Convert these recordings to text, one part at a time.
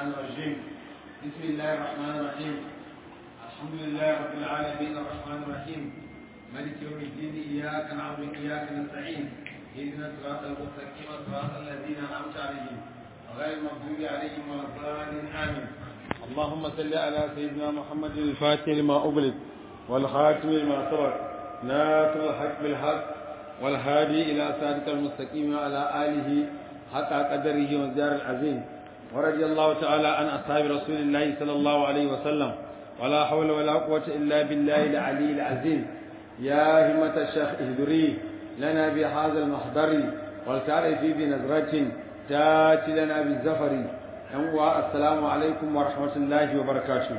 الشيطان الرجيم بسم الله الرحمن الرحيم الحمد لله رب العالمين الرحمن الرحيم ملك يوم الدين إياك نعبد وإياك نستعين اهدنا الصراط المستقيم صراط الذين أنعمت عليهم غير المغضوب عليهم ولا الضالين آمين اللهم صل على سيدنا محمد الفاتح لما أغلق والخاتم لما سبق ناصر الحق بالحق والهادي إلى صراط المستقيم وعلى آله حق قدره والدار العظيم ورضي الله تعالى عن أصحاب رسول الله صلى الله عليه وسلم ولا حول ولا قوة إلا بالله العلي العظيم يا همة الشيخ اهدري لنا بهذا المحضر ولتعرفي بنظرة تاتي لنا بالزفر أنواع السلام عليكم ورحمة الله وبركاته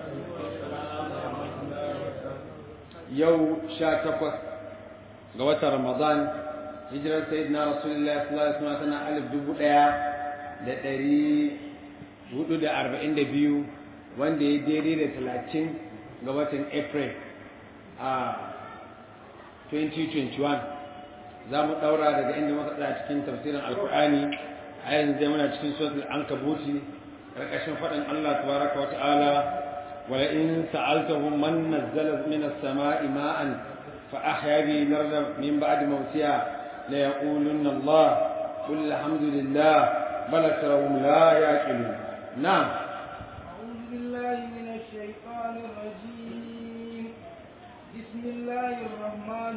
يو شاتقت قوة رمضان hijirar sayyidina rasulullah sallallahu alaihi wasallam tana alif dubu ɗaya da ɗari hudu da arba'in da biyu wanda ya daidai da talatin ga watan april a 2021 za mu ɗaura daga inda muka tsaya cikin tafsirin alkur'ani a yanzu zai muna cikin suratul ankabuti ƙarƙashin faɗin allah tabaraka wa ta'ala wala in sa'altahum man nazzala min as-sama'i ma'an fa ahya bi al-ardha min ba'di mawtiha ليقولن الله قل الحمد لله بل أكثرهم لا يعقلون نعم أعوذ بالله من الشيطان الرجيم بسم الله الرحمن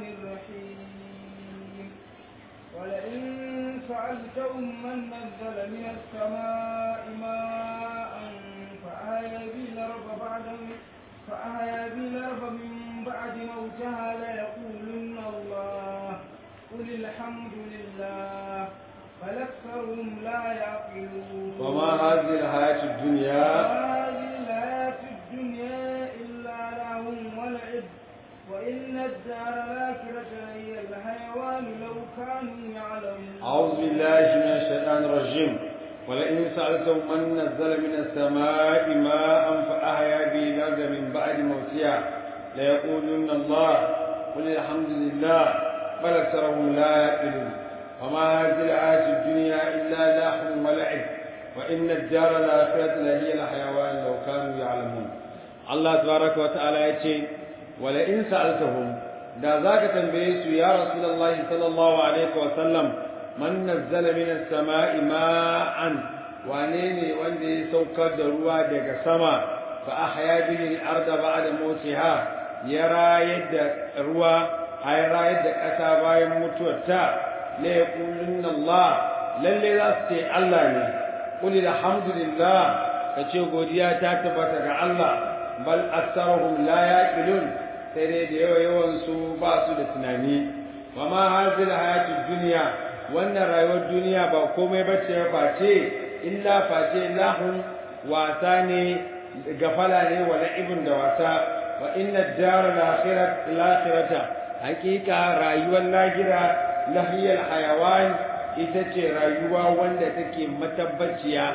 الرحيم ولئن سألتهم من نزل من السماء ماء فأحيا به الأرض بعد فأحيا به الأرض من بعد موتها ليقولن الله قل الحمد لله بل أكثرهم لا يعقلون وما هذه الحياة الدنيا وما هذه الحياة الدنيا إلا لهو ولعب وإن الدار الآخرة هي الحيوان لو كانوا يعلمون أعوذ بالله من الشيطان الرجيم ولئن سألتهم من نزل من السماء ماء فأحيا به الأرض من بعد موتها ليقولن الله قل الحمد لله بل أكثرهم لا يعقلون وما هذه الحياة الدنيا إلا لاح ولعب وإن الدار الآخرة لهي الحيوان لو كانوا يعلمون الله تبارك وتعالى يقول ولئن سألتهم da za ka tambaye su ya rasulullahi sallallahu alaihi wa sallam man nazzala min as-sama'i ma'an wane ne wanda ya saukar da ruwa daga sama fa ahya bihi al-ardha ba'da mawtiha ya rayar da ruwa ay rayar da ƙasa bayan mutuwarta la yaqulunna Allah lalle za su ce Allah ne qul alhamdulillah kace godiya ta tabbata ga Allah bal aktharuhum la yaqilun sai dai da yawa yawan su ba su da tunani wa ma hazil hayatid dunya wannan rayuwar duniya ba komai bace ba face illa face lahun wasa ne gafala ne wa la'ibun da wasa wa inna ad-dara al-akhirata haqiqa rayuwar lahira lahiyal hayawan ita ce rayuwa wanda take matabbaciya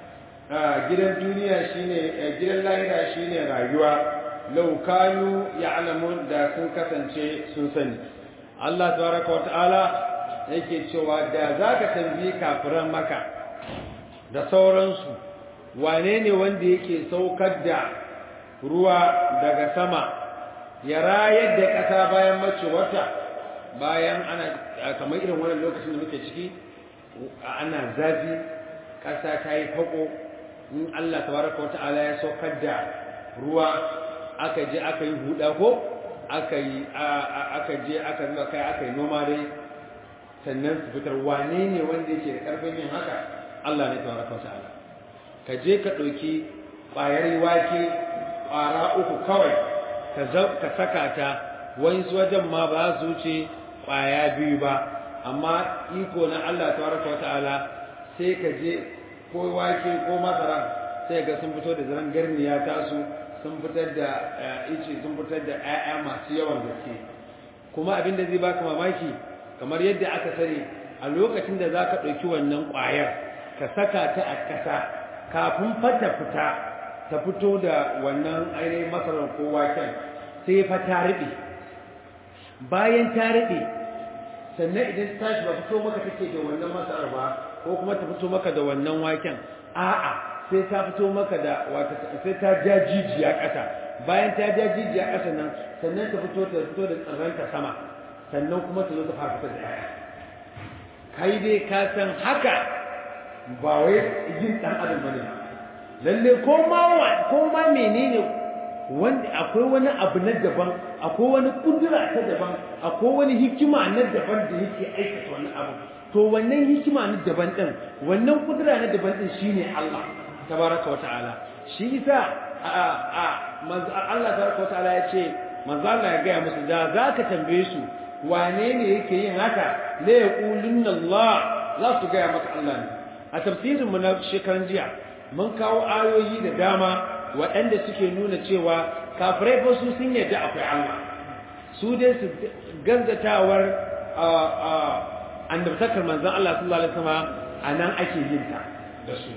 gidan duniya shine gidan lahira shine rayuwa law kanu ya'lamun da sun kasance sun sani Allah tabaraka wata'ala yake cewa da zaka tambayi kafiran maka da sauransu wane ne wanda yake saukar da ruwa daga sama ya rayar da ƙasa bayan mace wata bayan ana kamar irin wannan lokacin da muke ciki ana zafi ƙasa ta yi fako in Allah tabaraka wata'ala ya saukar da ruwa aka je aka yi huda ko aka yi aka je aka zuba kai aka yi noma dai sannan su fitar wane ne wanda yake da karfin yin haka Allah ne tabaraka wata'ala ka je ka ɗauki ƙwayar wake ƙwara uku kawai ka saka ta wani wajen ma ba su wuce ƙwaya biyu ba amma iko na Allah tabaraka wata'ala sai ka je ko wake ko masara sai ga sun fito da zaren garniya tasu sun fitar da ice sun fitar da 'ya'ya masu yawan gaske kuma abin da zai baka mamaki kamar yadda aka sani a lokacin da za ka ɗauki wannan ƙwayar ka saka ta a ƙasa kafin fata fita ta fito da wannan ainihin masarar ko waken sai fa ta riɓe bayan ta riɓe sannan idan ta tashi ba fito maka take da wannan masarar ba ko kuma ta fito maka da wannan waken a'a sai ta fito maka da wata sai ta ja jijiya ƙasa bayan ta ja jijiya ƙasa nan sannan ta fito ta fito da tsirranta sama sannan kuma ta zo ta fara fitar da ƴaƴa kai dai ka san haka ba wai yin ɗan adam bane lalle ko ma ko ma menene wanda akwai wani abu na daban akwai wani kudura ta daban akwai wani hikima na daban da yake aikata wani abu to wannan hikima na daban din wannan kudura na daban din shine Allah tabaraka wa ta'ala shi yasa a a manzo Allah tabaraka wa ta'ala ya ce manzo Allah ya ga musu da zaka tambaye su wane ne yake yin haka la yaqulunna Allah za su ga maka Allah ne a tafsirin mu na shekaran jiya mun kawo ayoyi da dama waɗanda suke nuna cewa kafirai fa su sun yarda akwai Allah su dai su gangatawar annabtakar manzon Allah sallallahu alaihi wasallam anan ake yin ta da su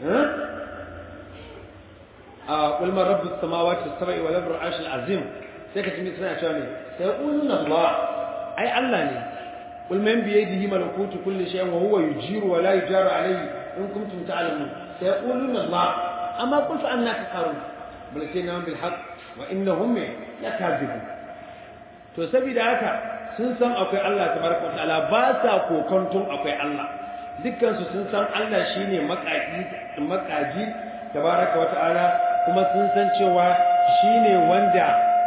a qul man rabbus samawati was-sab'i wal ardi al azim sai ka tuni suna cewa ne sai qulun Allah ai Allah ne qul man bi yadihi malakutu kulli shay'in wa huwa yujiru wa la yujaru alayhi in kuntum ta'lamun sai qulun Allah amma qul fa annaka qarun bal sayna bil haqq wa innahum lakazibun to saboda haka sun san akwai Allah tabaraka wataala ba sa kokonton akwai Allah dukkan su sun san Allah shine makaji makaji tabaraka wataala kuma sun san cewa shine wanda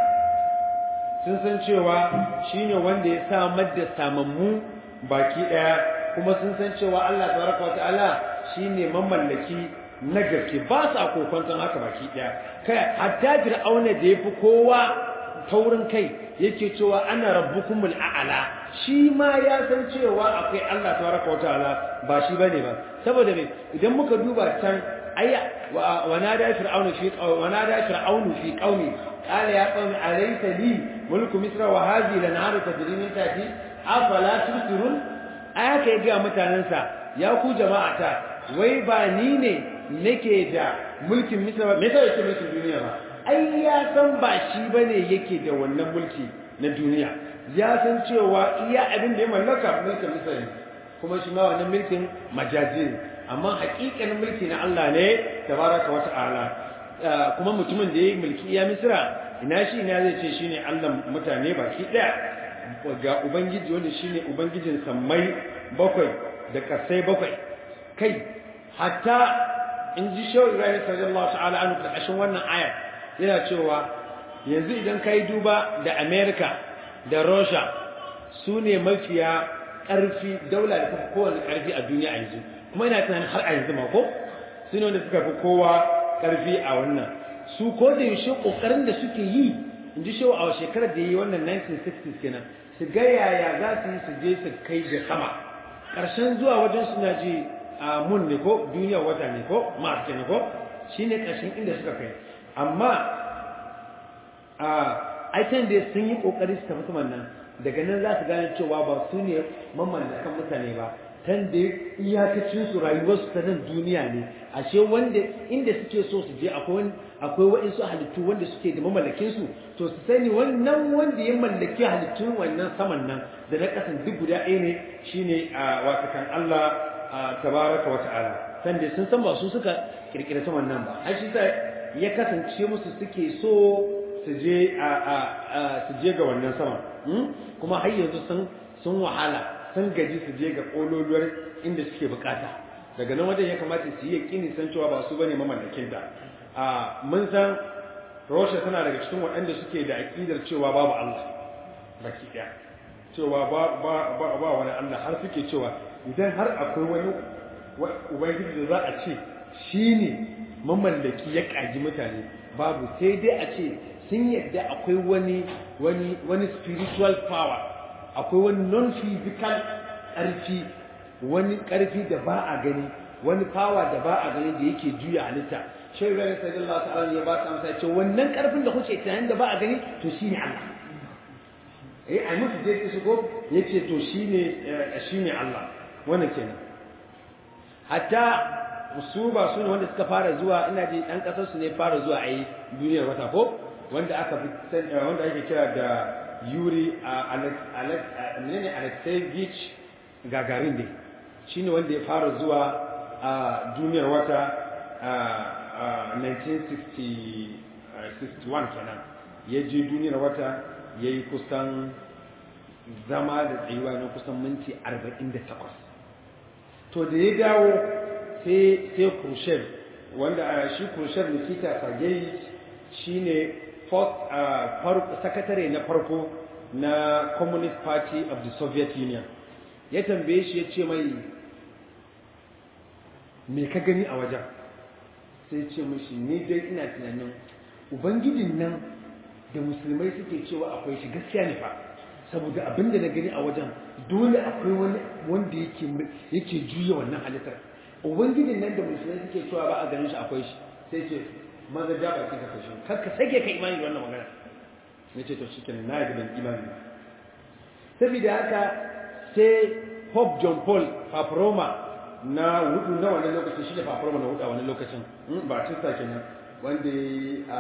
sun san cewa shine wanda ya samar da samammu baki daya kuma sun san cewa Allah tabaraka wataala shine mamallaki na gaske ba sa kokonton haka baki daya kai hatta fir'auna da yafi kowa taurin kai yake cewa ana rabbukumul a'la shi ma ya san cewa akwai Allah tabaraka wa ta'ala ba shi bane ba saboda me idan muka duba can ayya wa nada fir'aunu fi wa nada fir'aunu fi qaumi qala ya qaumi alaysa li mulku misra wa hadhihi lanharu tajri min tahti afala tusirun aya kai ga mutanansa ya ku jama'ata wai ba ni ne nake da mulkin misra me sai yake mulkin duniya ba ai ya san ba shi bane yake da wannan mulki na duniya ya san cewa iya abin da ya mallaka mulkin misali kuma shi ma wannan mulkin majazi amma hakikanin mulki na Allah ne tabaraka wa ta'ala kuma mutumin da ya mulki iya misra ina shi ina zai ce shine Allah mutane baki daya ga ubangiji wanda shine ubangijin sammai bakwai da kasai bakwai kai hatta in ji shaw Ibrahim sallallahu ta'ala anhu karkashin wannan ayar yana cewa yanzu idan ka yi duba da amerika da russia su ne mafiya ƙarfi daula da kuka kowane ƙarfi a duniya a yanzu kuma ina tunanin har a yanzu ma ko su ne wanda suka fi kowa ƙarfi a wannan su ko da yaushe ƙoƙarin da suke yi in ji shawo a shekarar da ya yi wannan 1960s kenan su ga yaya za su yi su je su kai da sama ƙarshen zuwa wajen suna ji a mun ne ko duniya wata ne ko mars kenan ko shine ƙarshen inda suka kai amma a aikin da sun yi kokari su tafi saman nan daga nan za su gane cewa ba su ne mamallakan mutane ba tan da iyakacin su rayuwar su ta nan duniya ne ashe wanda inda suke so su je akwai akwai waɗansu halittu wanda suke da mamallakin su to su sani wannan wanda ya mallaki halittun wannan saman nan da na kasan duk guda ɗaya ne shine a watakan Allah tabaraka wa ta'ala san da sun san ba su suka kirkira saman nan ba ai shi ya kasance musu suke so su je a su je ga wannan sama kuma har yanzu sun sun wahala sun gaji su je ga kololuwar inda suke bukata daga nan wajen ya kamata su yi yakini san cewa ba su bane mamallakin ta a mun san Russia tana daga cikin waɗanda suke da aqidar cewa babu Allah baki daya cewa ba ba ba, ba wani Allah har suke cewa idan har akwai wani ubangiji da za a ce shine mamallaki ya kaji mutane babu sai dai a ce sun yadda akwai wani wani wani spiritual power akwai wani non physical ƙarfi wani ƙarfi da ba a gani wani power da ba a gani da yake juya halitta shi rai sallallahu alaihi ya ba ta amsa ce wannan ƙarfin da kuke tunanin da ba a gani to shine Allah eh ai musu dai su go yace to shine shine Allah wannan kenan hatta su ba su ne wanda suka fara zuwa ina ji ɗan ƙasar su ne fara zuwa a yi duniyar wata ko wanda aka fi wanda ake kira da yuri ne alexeyevich gagarin ne shi ne wanda ya fara zuwa a duniyar wata 1961 kenan ya je duniyar wata ya yi kusan zama da tsayuwa na kusan minti 48 to da ya dawo sai khrushchev wanda shi khrushchev nikita sergei shi ne sakatare na farko na communist party of the soviet union ya tambaye shi ya ce mai me ka gani a wajen sai ce mashi ni dai ina tunanin ubangijin nan da musulmai suke cewa akwai shi gaskiya ne fa saboda abin da na gani a wajen dole akwai wani wanda yake yake juya wannan halittar ubangijin nan da musulmai suke cewa ba a ganin shi akwai shi sai ce maza ja ba ka kashe kar ka sake ka imani da wannan magana ne ce to shikenan na yi ban imani saboda haka sai Pope John Paul Paparoma na hudu na wannan lokacin shi ne Paparoma na hudu a wannan lokacin ba tista kenan wanda a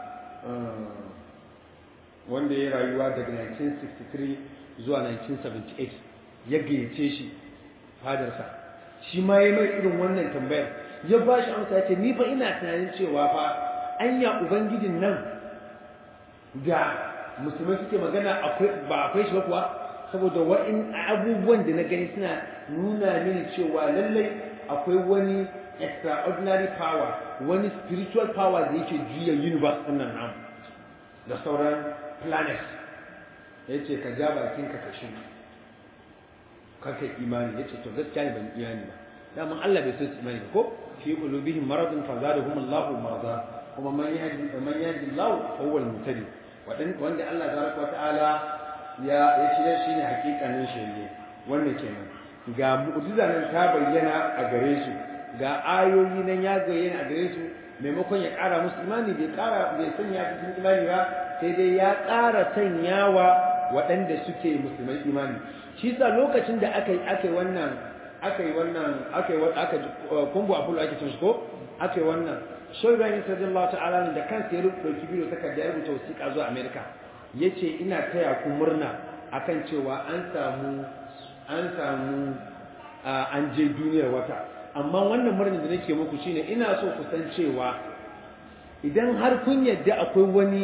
wanda ya rayuwa daga 1963 zuwa 1978 ya gayyace shi fadarsa shi ma ya mai irin wannan tambayar ya ba shi amsa ce ni fa ina tunanin cewa fa anya ubangijin nan da musulmai suke magana akwai ba akwai shi ba kuwa saboda wa'in abubuwan da na gani suna nuna mini cewa lallai akwai wani extraordinary power wani spiritual power da yake juya universe ɗin nan namu da sauran planet ya ce ka ja bakinka ka shi kaka imani ya ce to gaskiya ne ban imani ba daman Allah bai so su imani ba ko fi qulubihim maradun fa zadahum Allahu marada kuma man yahdi man yahdi Allah fa huwa al-muhtadi wanda Allah tabaraka wa ta'ala ya ya shirye shi ne hakikanin shirye wannan kenan ga mu'jiza nan ta bayyana a gare su ga ayoyi nan ya bayyana a gare su maimakon ya ƙara musu imani bai ƙara bai sanya cikin imani ba sai dai ya ƙara sanyawa waɗanda suke musulmai imani shi sa lokacin da aka yi aka yi wannan aka yi wannan aka yi aka kumbu abulu ake cin shi ko aka yi wannan shai bayan sallallahu ta'ala da kansa ya rubuta bidiyo takarda ya rubuta wasiƙa zuwa america yace ina taya ku murna akan cewa an samu an samu an je duniyar wata amma wannan murnar da nake muku shine ina so ku san cewa idan har kun yadda akwai wani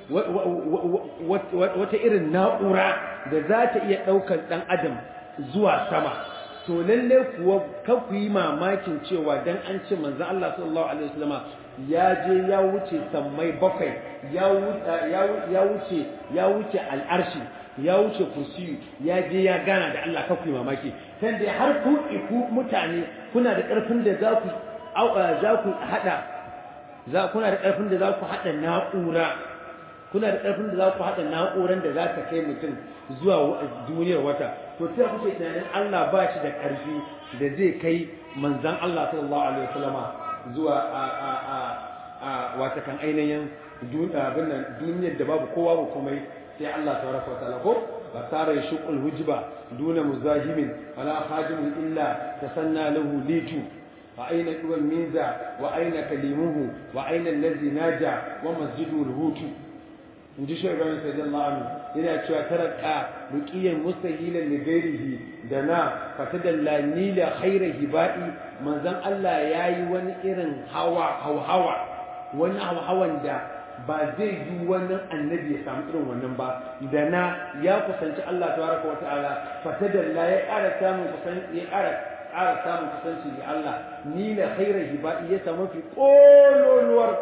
wata irin na'ura da za ta iya ɗaukar ɗan adam zuwa sama to lalle kuwa kan ku yi mamakin cewa dan an ce manzon Allah sallallahu alaihi wasallama ya je ya wuce sammai bakwai ya wuce ya wuce al'arshi ya wuce kursiyu ya je ya gana da Allah kan ku yi mamaki kan da har ku ku mutane kuna da ƙarfin da za ku za ku hada za kuna da ƙarfin da za ku hada na'ura kuna da ƙarfin da za ku hada na'uran da za ta kai mutum zuwa duniyar wata to sai kuke tunanin Allah ba shi da ƙarfi da zai kai manzan Allah sallallahu alaihi wasallama zuwa a a a a wata kan ainihin abin nan duniyar da babu kowa ba komai sai Allah tabaraka wa ta'ala ko ba tare shuqul hujba duna muzahimin wala khadimun illa tasanna lahu litu wa aina duwal minza wa aina kalimuhu wa aina allazi naja wa masjidu hutu in ji shi ibrahim sallallahu alaihi yana cewa taraka ruqiyan mustahilan li ghairihi da na fatadalla nila khaira hibai manzon Allah yayi wani irin hawa hawa wani hawan da ba zai yi wani annabi ya samu irin wannan ba da na ya kusanci Allah tabaraka wa ta'ala fatadalla ya ƙara samun kusanci ya ƙara ƙara samun kusanci ga Allah nila khaira hibai ya samu fi kololuwar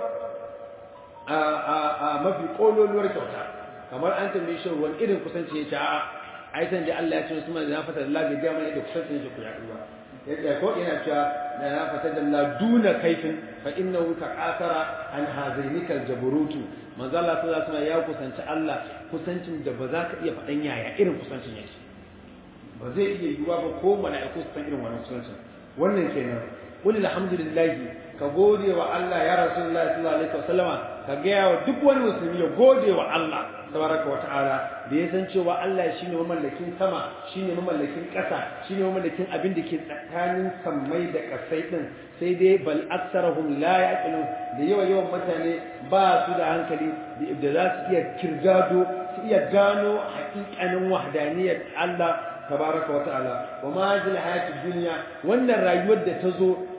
a mafi kololuwar kyauta kamar an tambaye shi wani irin kusanci ya ce a ai san ji Allah ya ce Usman da na fata Allah bai ga mana da kusanci shi ku ya duwa yadda ko ina cewa da na fata da Allah duna kaifin fa innahu taqasara an hazainika aljaburutu manzo Allah sallallahu alaihi ya kusanci Allah kusancin da ba za ka iya faɗan yaya irin kusancin yake ba zai iya yiwuwa ba ko mala'iku su san irin wannan kusancin wannan kenan qul alhamdulillah ka gode wa Allah ya rasulullahi sallallahu alaihi wasallama ka gaya wa duk wani musulmi ya gode wa Allah tabaraka wa ta'ala da ya san cewa Allah shine mamallakin sama shine mamallakin ƙasa shine mamallakin abin da ke tsakanin sammai da ƙasai din sai dai bal aksarahum la yaqilun da yawa yawan mutane ba su da hankali da za su iya kirgado su iya gano haƙiƙanin wahdaniyar Allah tabaraka wa ta'ala wa ma hadhihi hayatid dunya wannan rayuwar da ta zo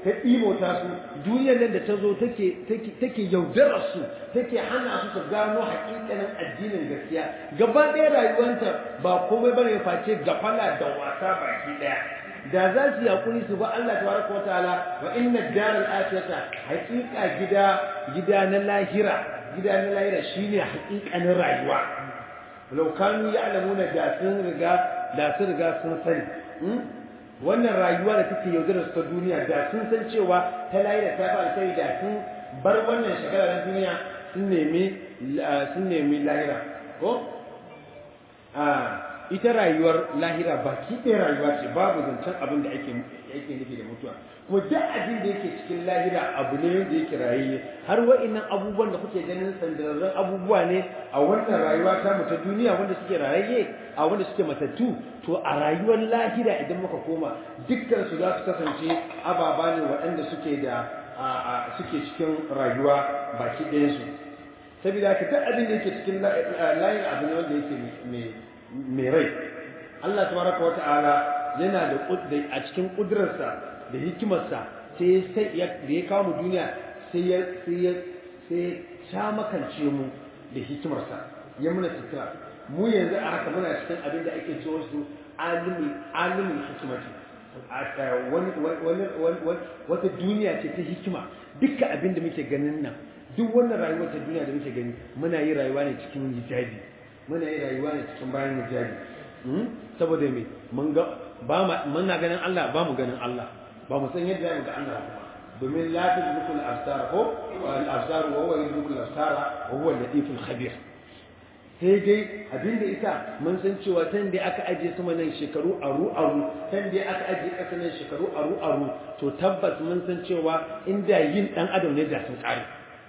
ta imota su duniyar nan da ta zo take take take yaudarar su take hana su su gano hakikanin addinin gaskiya gaba ɗaya rayuwanta ba komai bane face gafala da wasa baki ɗaya da za su yakuri su ba Allah tabaraka wataala wa inna daral akhirata haqiqa gida gida na lahira gida na lahira shine haqiqanin rayuwa law kanu ya'lamuna da sun riga da sun riga sun sani wannan rayuwa da take yaudarar su ta duniya da sun san cewa ta lahira ta fa sai da sun bar wannan shekara na duniya sun nemi sun nemi lahira ko a ita rayuwar lahira baki ɗaya rayuwa ce babu zancen abin da ake ake nufi da mutuwa kuma duk abin da yake cikin lahira abu ne wanda yake rayayye har wa'annan abubuwan da kuke ganin sandararren abubuwa ne a wannan rayuwa ta mu ta duniya wanda suke rayayye a wanda suke matattu to a rayuwar lahira idan muka koma dukkan su za su kasance ababa ne waɗanda suke da suke cikin rayuwa baki ɗayansu saboda haka duk abin da yake cikin layin abu ne wanda yake mai mai rai Allah tabaraka wata'ala yana da a cikin kudurarsa da hikimarsa sai sai ya da ya kawo mu duniya sai ya sai ya sai ya makance mu da hikimarsa ya muna sutura mu yanzu a haka muna cikin abin da ake cewa su alimul alimul hikimati wata duniya ce ta hikima dukkan abin da muke ganin nan duk wannan rayuwar ta duniya da muke gani muna yi rayuwa ne cikin hijabi muna yi rayuwa ne cikin bayan hijabi saboda me mun ga ba muna ganin Allah ba mu ganin Allah ba mu san yadda mu ga Allah kuma domin la tudrikul absar ko al absar wa huwa yudrikul absar wa huwa al-latiful khabir sai dai abinda ita mun san cewa tan da aka aje sama nan shekaru aru aru tan da aka aje kasa nan shekaru aru aru to tabbas mun san cewa inda yin dan adam ne da sun kare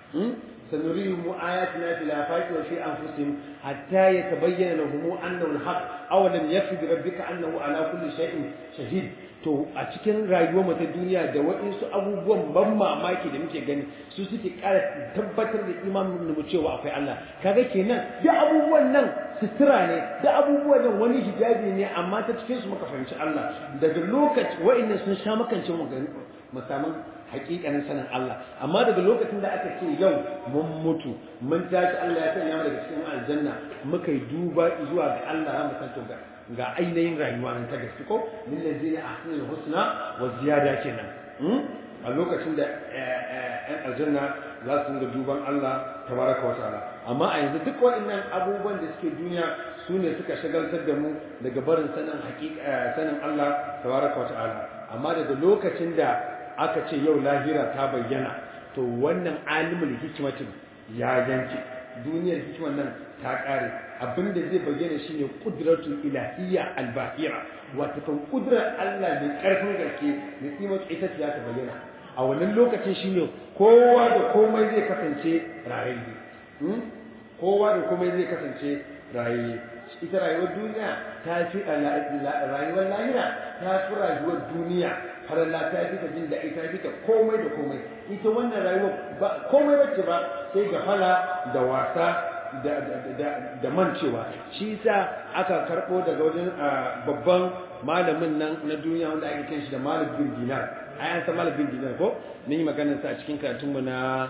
سنريهم آياتنا في الآفاق وفي أنفسهم حتى يتبين لهم أنه الحق أولم يكفي بربك أنه على كل شيء شهيد to a cikin rayuwar mu ta duniya da waɗansu abubuwan ban mamaki da muke gani su suke ƙara tabbatar da imanin mu cewa akwai Allah kaga kenan da abubuwan nan sutura ne da abubuwan nan wani hijabi ne amma ta cikin su muka fahimci Allah daga lokaci wa'annan sun sha makance mu mu samu hakikanin sanin Allah amma daga lokacin da aka ce yau mun mutu mun tashi Allah ya sanya mu daga cikin aljanna muka yi duba zuwa ga Allah mu san to ga ga ainihin rayuwa nan ta gaske ko lil ladina ahsanul husna wa ziyada kenan a lokacin da ɗan aljanna za su ga duban Allah tabaraka wa ta'ala amma a yanzu duk waɗannan abubuwan da suke duniya su ne suka shagaltar da mu daga barin sanin hakika sanin Allah tabaraka wa ta'ala amma daga lokacin da aka ce yau lahira ta bayyana to wannan alimul hikimatin ya yanke duniyar hikimar nan ta kare abinda zai bayyana shine qudratul ilahiyya albahira wato kan kudrar Allah mai karfin gaske mai kimar ita ce ta bayyana a wannan lokacin shine kowa da komai zai kasance rayayye kowa da komai zai kasance rayayye ita rayuwar duniya ta fi rayuwar lahira ta fi rayuwar duniya har Allah ta fi ta jin da ita fi ta komai da komai ita wannan rayuwar ba komai wacce ba sai gafala da wasa da da da mancewa shi yasa aka karbo daga wajen babban malamin nan na duniya wanda ake kiran shi da Malik bin Dinar ai an san Malik bin Dinar ko mun yi maganar sa a cikin karatun mu na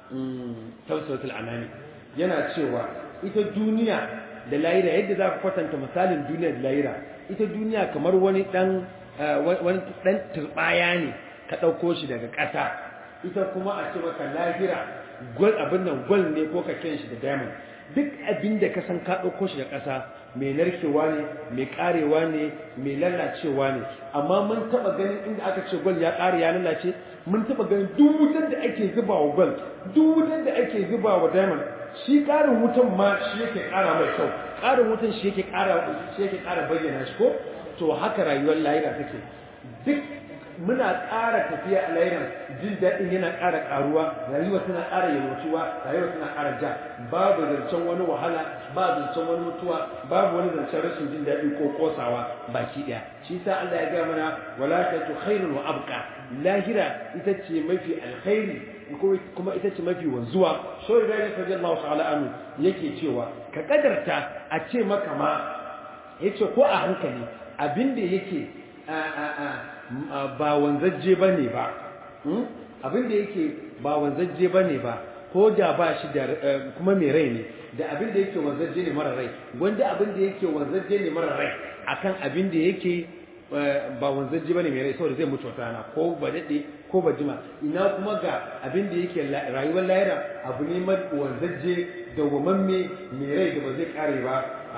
tawsatul anani yana cewa ita duniya da lahira yadda za ka kwatanta misalin duniya da lahira ita duniya kamar wani dan wani dan turbaya ne ka ɗauko shi daga ƙasa ita kuma a ce maka lahira gwal abin nan gwal ne ko ka kiran shi da diamond duk abin da ka san ka ɗauko shi da ƙasa mai narkewa ne mai ƙarewa ne mai lalacewa ne amma mun taɓa ganin inda aka ce gwal ya ƙare ya lalace mun taɓa ganin duk wutar da ake zuba wa gwal duk wutar da ake zuba wa diamond shi ƙarin wutan ma shi yake ƙara mai kyau ƙarin wutan shi yake ƙara shi yake ƙara bayyana shi ko to haka rayuwar lahira take duk muna ƙara tafiya a lahiran jin daɗin yana ƙara ƙaruwa rayuwa tana ƙara yalwatuwa rayuwa tana ƙara ja babu zancen wani wahala ba zancen wani mutuwa babu wani zancen rashin jin daɗi ko ƙosawa baki ɗaya shi sa Allah ya gaya mana wala tatu khairun wa abqa lahira ita ce mafi alkhairi kuma ita ce mafi wanzuwa so da ya faɗi Allah ta'ala anu yake cewa ka kadarta a ce maka ma yace ko a hankali abinda yake ba wanzajje bane ba abin da yake ba wanzajje bane ba ko da ba shi da kuma mai rai ne da abin da yake wanzajje ne mara rai wanda abin da yake wanzajje ne mara rai akan abin da yake ba wanzajje bane mai rai saboda zai mutu wata rana ko ba dade ko ba jima ina kuma ga abin da yake rayuwar lahira abu ne wanzajje da wamamme mai rai da ba zai kare ba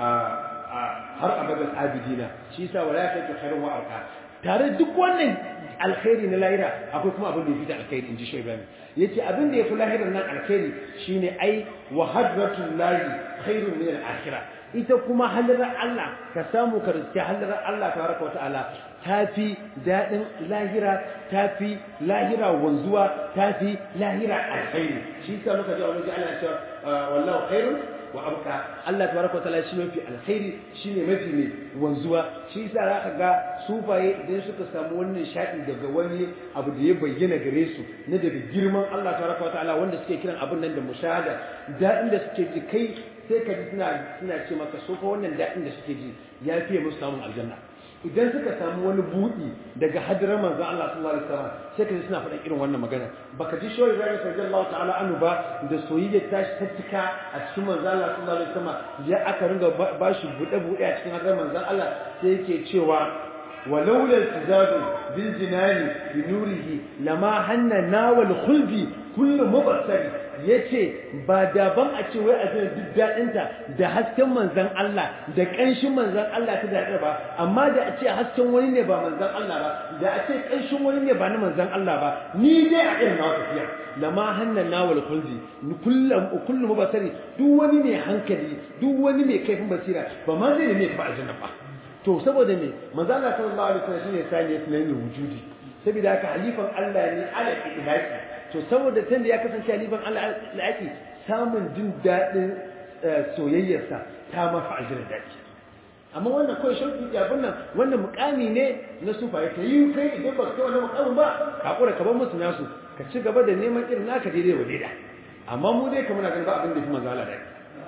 har abadan abidina shi yasa wala ta ke khairun wa arka tare duk wannan alkhairi na lahira akwai kuma abin da yafi da alkhairi inji shi Ibrahim yace abin da yafi lahirar nan alkhairi shine ai wa hadratul lahi khairun min al-akhirah ita kuma halarar Allah ka samu ka riske halarar Allah tabaraka wata'ala tafi dadin lahira tafi lahira wanzuwa tafi lahira alkhairi shi yasa muka ji a wani Allah ya ce wallahu khairun wa abqa Allah tabaraka wataala shi mafi alkhairi shine mafi mai wanzuwa shi yasa zaka ga sufaye idan suka samu wannan shaɗi daga wani abu da ya bayyana gare su na daga girman Allah tabaraka wataala wanda suke kiran abin nan da mushahada daɗin da suke ji kai sai ka ji suna suna ce maka so fa wannan daɗin da suke ji ya fiye musu samun aljanna idan suka samu wani buɗi daga hadirar manzon Allah sallallahu alaihi wasallam sai ka ji suna faɗan irin wannan magana baka ji shoyi Ibrahim radiyallahu ta'ala anhu ba da soyayya ta shi ta cika a cikin manzon Allah sallallahu alaihi wasallam ya aka ringa ba shi buɗe buɗe a cikin hadirar manzon Allah sai yake cewa ولولا التزاد بالجنان بنوره لما هن ناول خلدي كل مبصر yace ba daban a ce wai a jin duk daɗinta da hasken manzan Allah da ƙanshin manzan Allah ta daɗe ba amma da a ce hasken wani ne ba manzan Allah ba da a ce ƙanshin wani ne ba na manzan Allah ba ni dai a irin nawa tafiya lama hannan nawal kulli kullum kullum mubasari duk wani mai hankali duk wani mai kaifin basira ba ma zai ne ba aljanna ba to saboda me manzo Allah sallallahu alaihi wasallam shine sani sunan wujudi saboda haka halifan Allah ne ala ilaki to saboda tunda ya kasance halifan Allah ilaki samun jin dadin soyayyarsa ta mafa aljanna dadi amma wannan kawai shauki da abin nan wannan mukami ne na sufa ya yi kai idan ba ka wannan mukamin ba ka kura ka bar musu nasu ka ci gaba da neman irin naka daidai wa daida amma mu dai kamar na ganin ba abin da fi manzo Allah dadi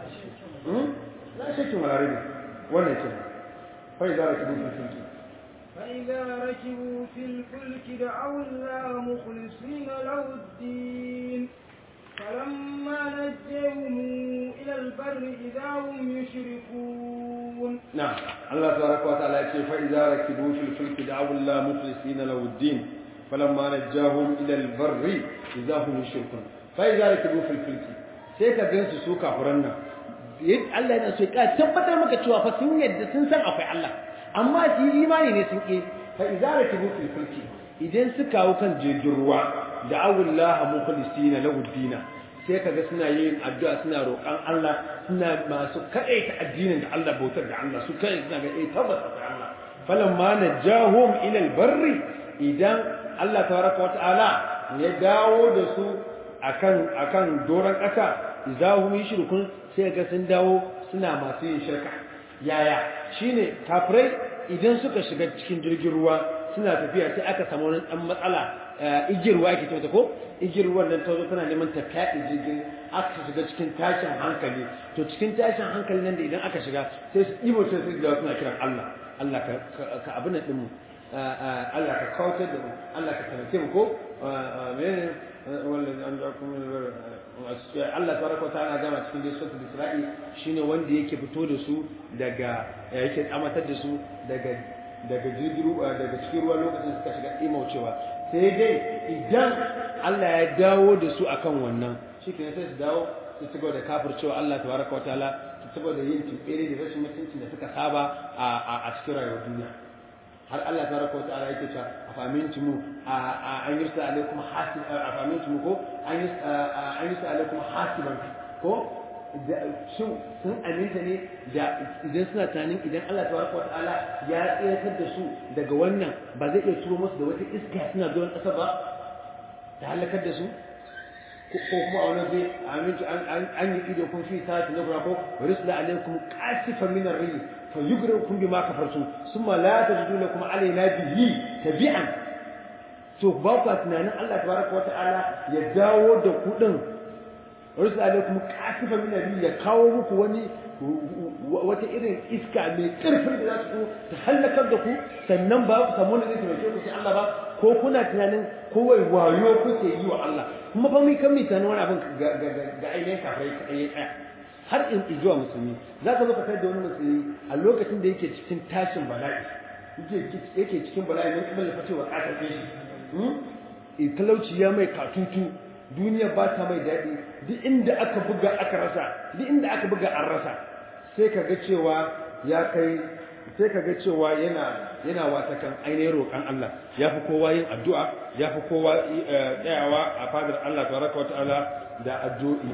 la shakkin wala rabi wannan kenan فإذا ركبوا في الفلك فإذا ركبوا في الفلك دعوا الله مخلصين له الدين فلما نجيهم إلى البر إذا هم يشركون نعم الله تبارك وتعالى يقول فإذا ركبوا في الفلك دعوا الله مخلصين له الدين فلما نجاهم إلى البر إذا هم يشركون فإذا ركبوا في الفلك sai ka gansu su kafuran nan Allah yana so ya tabbatar maka cewa fa sun yadda sun san akwai Allah amma su yi imani ne sun ke fa idza rakibu fil fulki idan suka hau kan jirgin ruwa da awullaha mukhlisina lahu dina sai kaga suna yin addu'a suna roƙan Allah suna masu kaɗaita addinin da Allah bautar da Allah su kai suna ga eh tabbas akwai Allah falamma najahum ila albarri idan Allah tabaraka wa ta'ala ya dawo da su akan akan doran ƙasa idza hum yushrikun sai ga sun dawo suna masu yin shirka yaya shine kafirai idan suka shiga cikin jirgin ruwa suna tafiya sai aka samu wani dan matsala igiyar ruwa ake cewa ko igiyar ruwan nan ta zo tana neman ta fyaɗe jirgin aka shiga cikin tashin hankali to cikin tashin hankali nan da idan aka shiga sai su ɗibo sai su dawo suna kiran Allah Allah ka abin nan ɗin mu Allah ka kautar da mu Allah ka taimake mu ko menene wallahi an ja kuma Allah tabaraka ta'ala gama cikin dai suratul Isra'i shine wanda yake fito da su daga yake tsamatar da su daga daga jirgin daga cikin ruwa lokacin suka shiga imaucewa sai dai idan Allah ya dawo da su akan wannan shikenan sai su dawo su ci gaba da kafircewa Allah tabaraka ta'ala su ci gaba da yin tibbere da rashin mutuncin da suka saba a cikin rayuwar duniya har Allah tabaraka wata'ala yake cewa afamintumu an yursa alaikum hasib afamintumu ko an yursa alaikum hasiban ko shin sun aminta ne da idan suna tunanin idan Allah tabaraka wata'ala ya tsayar da su daga wannan ba zai iya turo musu da wata iska suna zuwan ƙasa ba ta halakar da su ko kuma a wani zai amintu an yi ido kun fi sa'ati na gura ko risla alaikum qasifan min ar-rih fa yughrikum bima kafartum thumma la tajidu lakum alaina bihi tabi'an to ba ku tunanin Allah tabaraka wa ta'ala ya dawo da ku din risla alaikum qasifan min ar-rih ya kawo muku wani wata irin iska mai karfin da za su ta halakar da ku sannan ba ku samu wani zai taimake ku sai Allah ba ko kuna tunanin kowai wayo kuke yi wa Allah kuma fa mai kan mai tunanin wani abin ga ainihin kafirai kaɗai ya tsaya har in zuwa musulmi za ka zo ka kai da wani musulmi a lokacin da yake cikin tashin bala'i yake cikin bala'i ne kuma lafa cewa ƙasar shi talauci ya mai katutu duniya ba ta mai daɗi duk inda aka buga aka rasa duk inda aka buga an rasa sai ka ga cewa ya kai sai ka ga cewa yana yana wata kan ainihin roƙon Allah ya fi kowa yin addu'a ya fi kowa tsayawa a fadar Allah tabaraka wa ta'ala da addu'i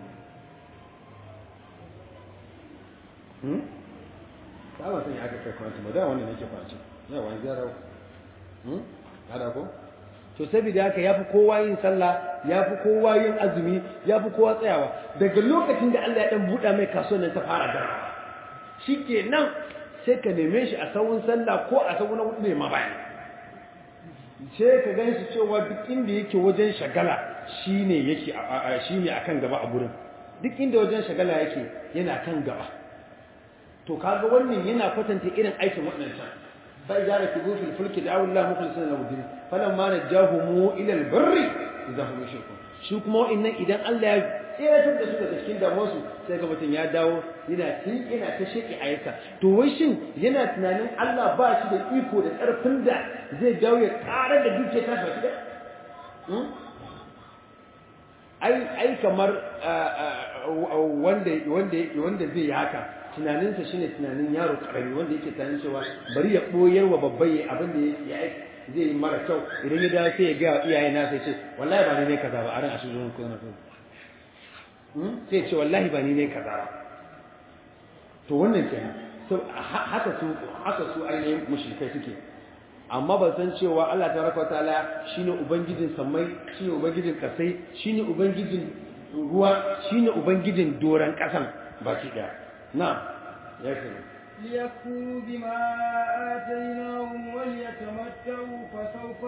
hmm ba ba san ya aka kai kwanci ba da wannan nake kwanci yawa an gyara hmm kada ko to saboda haka yafi kowa yin sallah yafi kowa yin azumi yafi kowa tsayawa daga lokacin da Allah ya dan buɗa mai kasuwar nan ta fara da shikenan sai ka neme shi a sawun sallah ko a sawun hudu ne ma bayan sai ka gan shi cewa duk inda yake wajen shagala shine yake shine akan gaba a gurin duk inda wajen shagala yake yana kan gaba to kaga wannan yana kwatanta irin aikin waɗannan فإذا ركبوا في الفلك دعوا الله مخلصين له الدين فلما نجاهم إلى البر إذا هم يشركون shi kuma wa'annan idan Allah ya tseratar da su daga cikin damuwarsu sai ga mutum ya dawo yana tin yana ta sheki a yasa to wai shin yana tunanin Allah ba shi da iko da ƙarfin da zai dawo ya ƙara da duke ta shi da ai ai kamar wanda wanda wanda zai yi haka tunaninsa shine tunanin yaro karami wanda yake tunanin cewa bari ya boyar wa babban yayi abin da ya zai yi mara kyau idan ya dawo sai ya ga iyaye na sai ce wallahi ba ni ne kaza ba a ran asu zuwan kuma na sai ce wallahi ba ni ne kaza ba to wannan kenan so haka su haka su ainihin mushrikai suke amma ba san cewa Allah tabaraka wataala shine ubangijin samai shine ubangijin kasai shine ubangijin ruwa shine ubangijin doran kasan baki daya نعم يكفي ليكفروا بما آتيناهم وليتمتعوا فسوف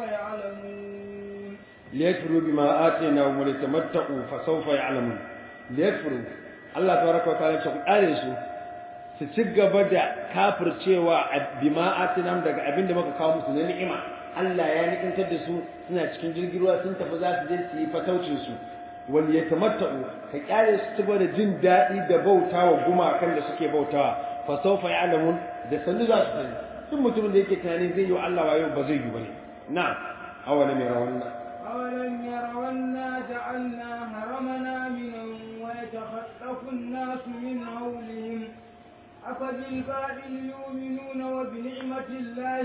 يعلمون ليكفروا بما آتيناهم وليتمتعوا فسوف يعلمون ليكفروا الله تبارك وتعالى يقول آلسوا su ci gaba da kafircewa bima atinam daga abin da muka kawo musu na ni'ima Allah ya ni'imtar da su suna cikin jirgin ruwa sun tafi za su je su yi fataucin su wal yatamatta'u ka kyale su ci da jin daɗi da bautawa gumakan da suke bautawa fa sawfa ya'lamun da sanu za su sani duk mutumin da yake tunani zai yi wa Allah wayo ba zai yi bane na'am awalam yarawna أولم يروا أنا جعلنا هرمنا آمنا ويتخطف الناس من حولهم أفبالباطل يؤمنون وبنعمة الله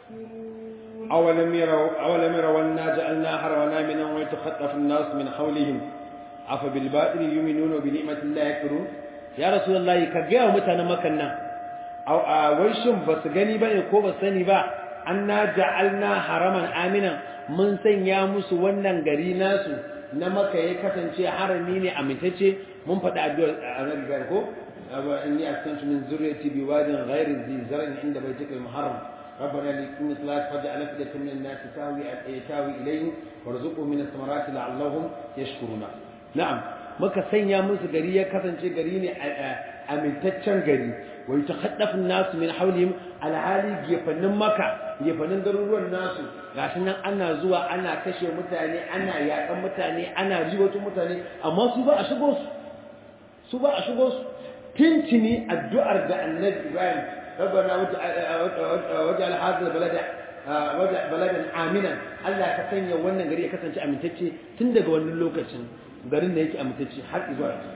يكفرون أولم يروا أولم يروا أنا جعلنا حرمنا آمنا ويتخطف الناس من حولهم أفبالباطل يؤمنون وبنعمة الله يكفرون يا رسول الله كجاء متنا مكنا أو ويشم بس غني بني كو بس سني با أنا جعلنا حرما آمنا mun sanya musu wannan gari nasu na maka ya kasance harami ne amintacce mun faɗi addu'ar annabi gar ko inni askantu min zurriyati biwadin ghairi zi zar'in inda baytika al-muharram ربنا لكم إطلاق فجعل أفئدة من الناس تهوي تهوي إليهم وارزقهم من الثمرات لعلهم يشكرون نعم maka sanya musu gari ya kasance gari ne amintaccen gari wa yatakhaddafu an-nas min hawlihim alhali gefannin maka gefannin garuruwan nasu gashi nan ana zuwa ana kashe mutane ana yakan mutane ana riwato mutane amma su ba a shigo su su ba a shigo su tintini addu'ar da annabi Ibrahim ربنا وجعل هذا البلد baladan aminan Allah ka sanya wannan gari ya kasance amintacce tun daga wannan lokacin garin da yake amintacce har zuwa yanzu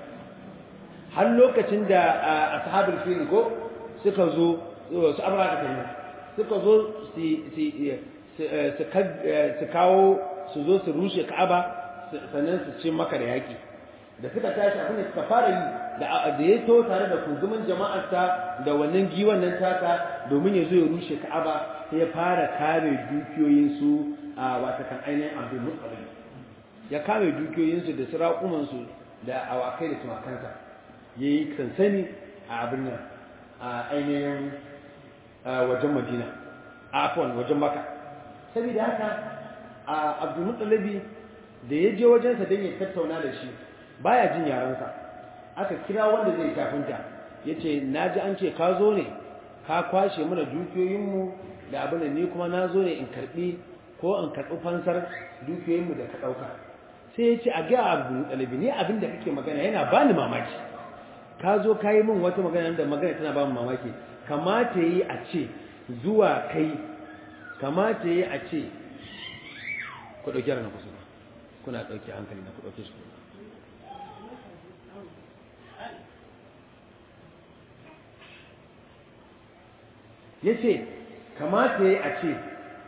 har lokacin da ashabul fil ko suka zo su abraka kenan suka zo su kawo su zo su rushe Ka'aba sannan su ce maka da yaki da suka tashi abin da suka fara yi da ya to tare da kuzumin jama'arsa da wannan giwan nan taka domin ya zo ya rushe Ka'aba sai ya fara kare dukiyoyinsu a wata kan ainihin Abdul Muttalib ya kame dukiyoyinsu da sirakumansu da awakai da tumakansa ya yi sansani a abin nan a ainihin wajen Madina a afwan wajen Makka saboda haka Abdul Muttalib da ya je wajensa don ya tattauna da shi baya jin yarensa aka kira wanda zai tafinta yace naji an ce ka zo ne ka kwashe mana dukiyoyinmu da abin da ni kuma na zo ne in karbi ko in karɓi fansar dukiyoyinmu da ka ɗauka sai ya ce a ga abu ɗalibi ne abin da kake magana yana bani mamaki ka zo ka yi min wata magana da magana tana ba mamaki kamata yi a ce zuwa kai kamata yi a ce ku ɗauki yaran kusa ba kuna ɗauki hankali na ku ɗauki su ya ce kamata yi a ce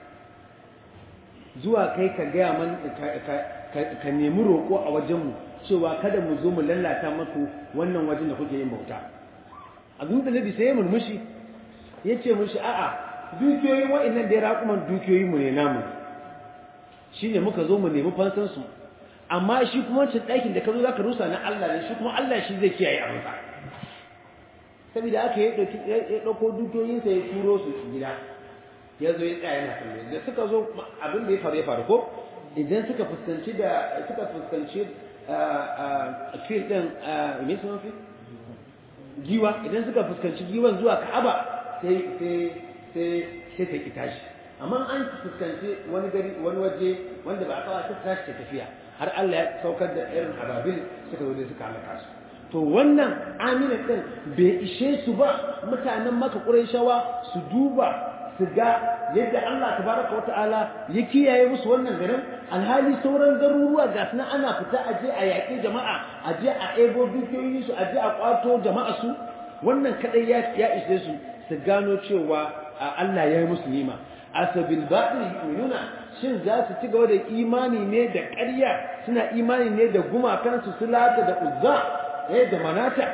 zuwa kai ka gaya man ka nemi roƙo a wajenmu cewa kada mu zo mu lallata maku wannan wajen da kuke yin bauta abin da nabi sai ya murmushi ya ce mushi a'a dukiyoyin wa'annan da ya raƙuman dukiyoyinmu ne namu shi ne muka zo mu nemi fansansu amma shi kuma wancan ɗakin da ka zo za ka rusa na Allah ne shi kuma Allah shi zai kiyaye abinsa saboda aka ya ɗauko dukiyoyinsa ya turo su gida ya zo ya tsaya yana kalle da suka zo abin da ya faru ya faru ko idan suka fuskanci da suka fuskanci fil ɗin me sun fi giwa idan suka fuskanci giwan zuwa ka'aba sai sai sai sai ta ki tashi amma an fuskanci wani gari wani waje wanda ba a kawo ta tashi ta tafiya har Allah ya saukar da irin ababil suka zo da suka halaka su to wannan amina din bai ishe su ba mutanen maka ƙurayshawa su duba su ga yadda Allah tabaraka wa ta'ala ya kiyaye musu wannan garin alhali sauran garuruwa ga suna ana fita a je a yaƙi jama'a a je a ebo dukiyoyin su a je a kwato jama'a su wannan kadai ya ya ishe su su gano cewa Allah ya yi musu nima asabil batil yu'minuna shin za su ci gaba da imani ne da ƙarya suna imani ne da gumakansu su lata da uzza eh da manata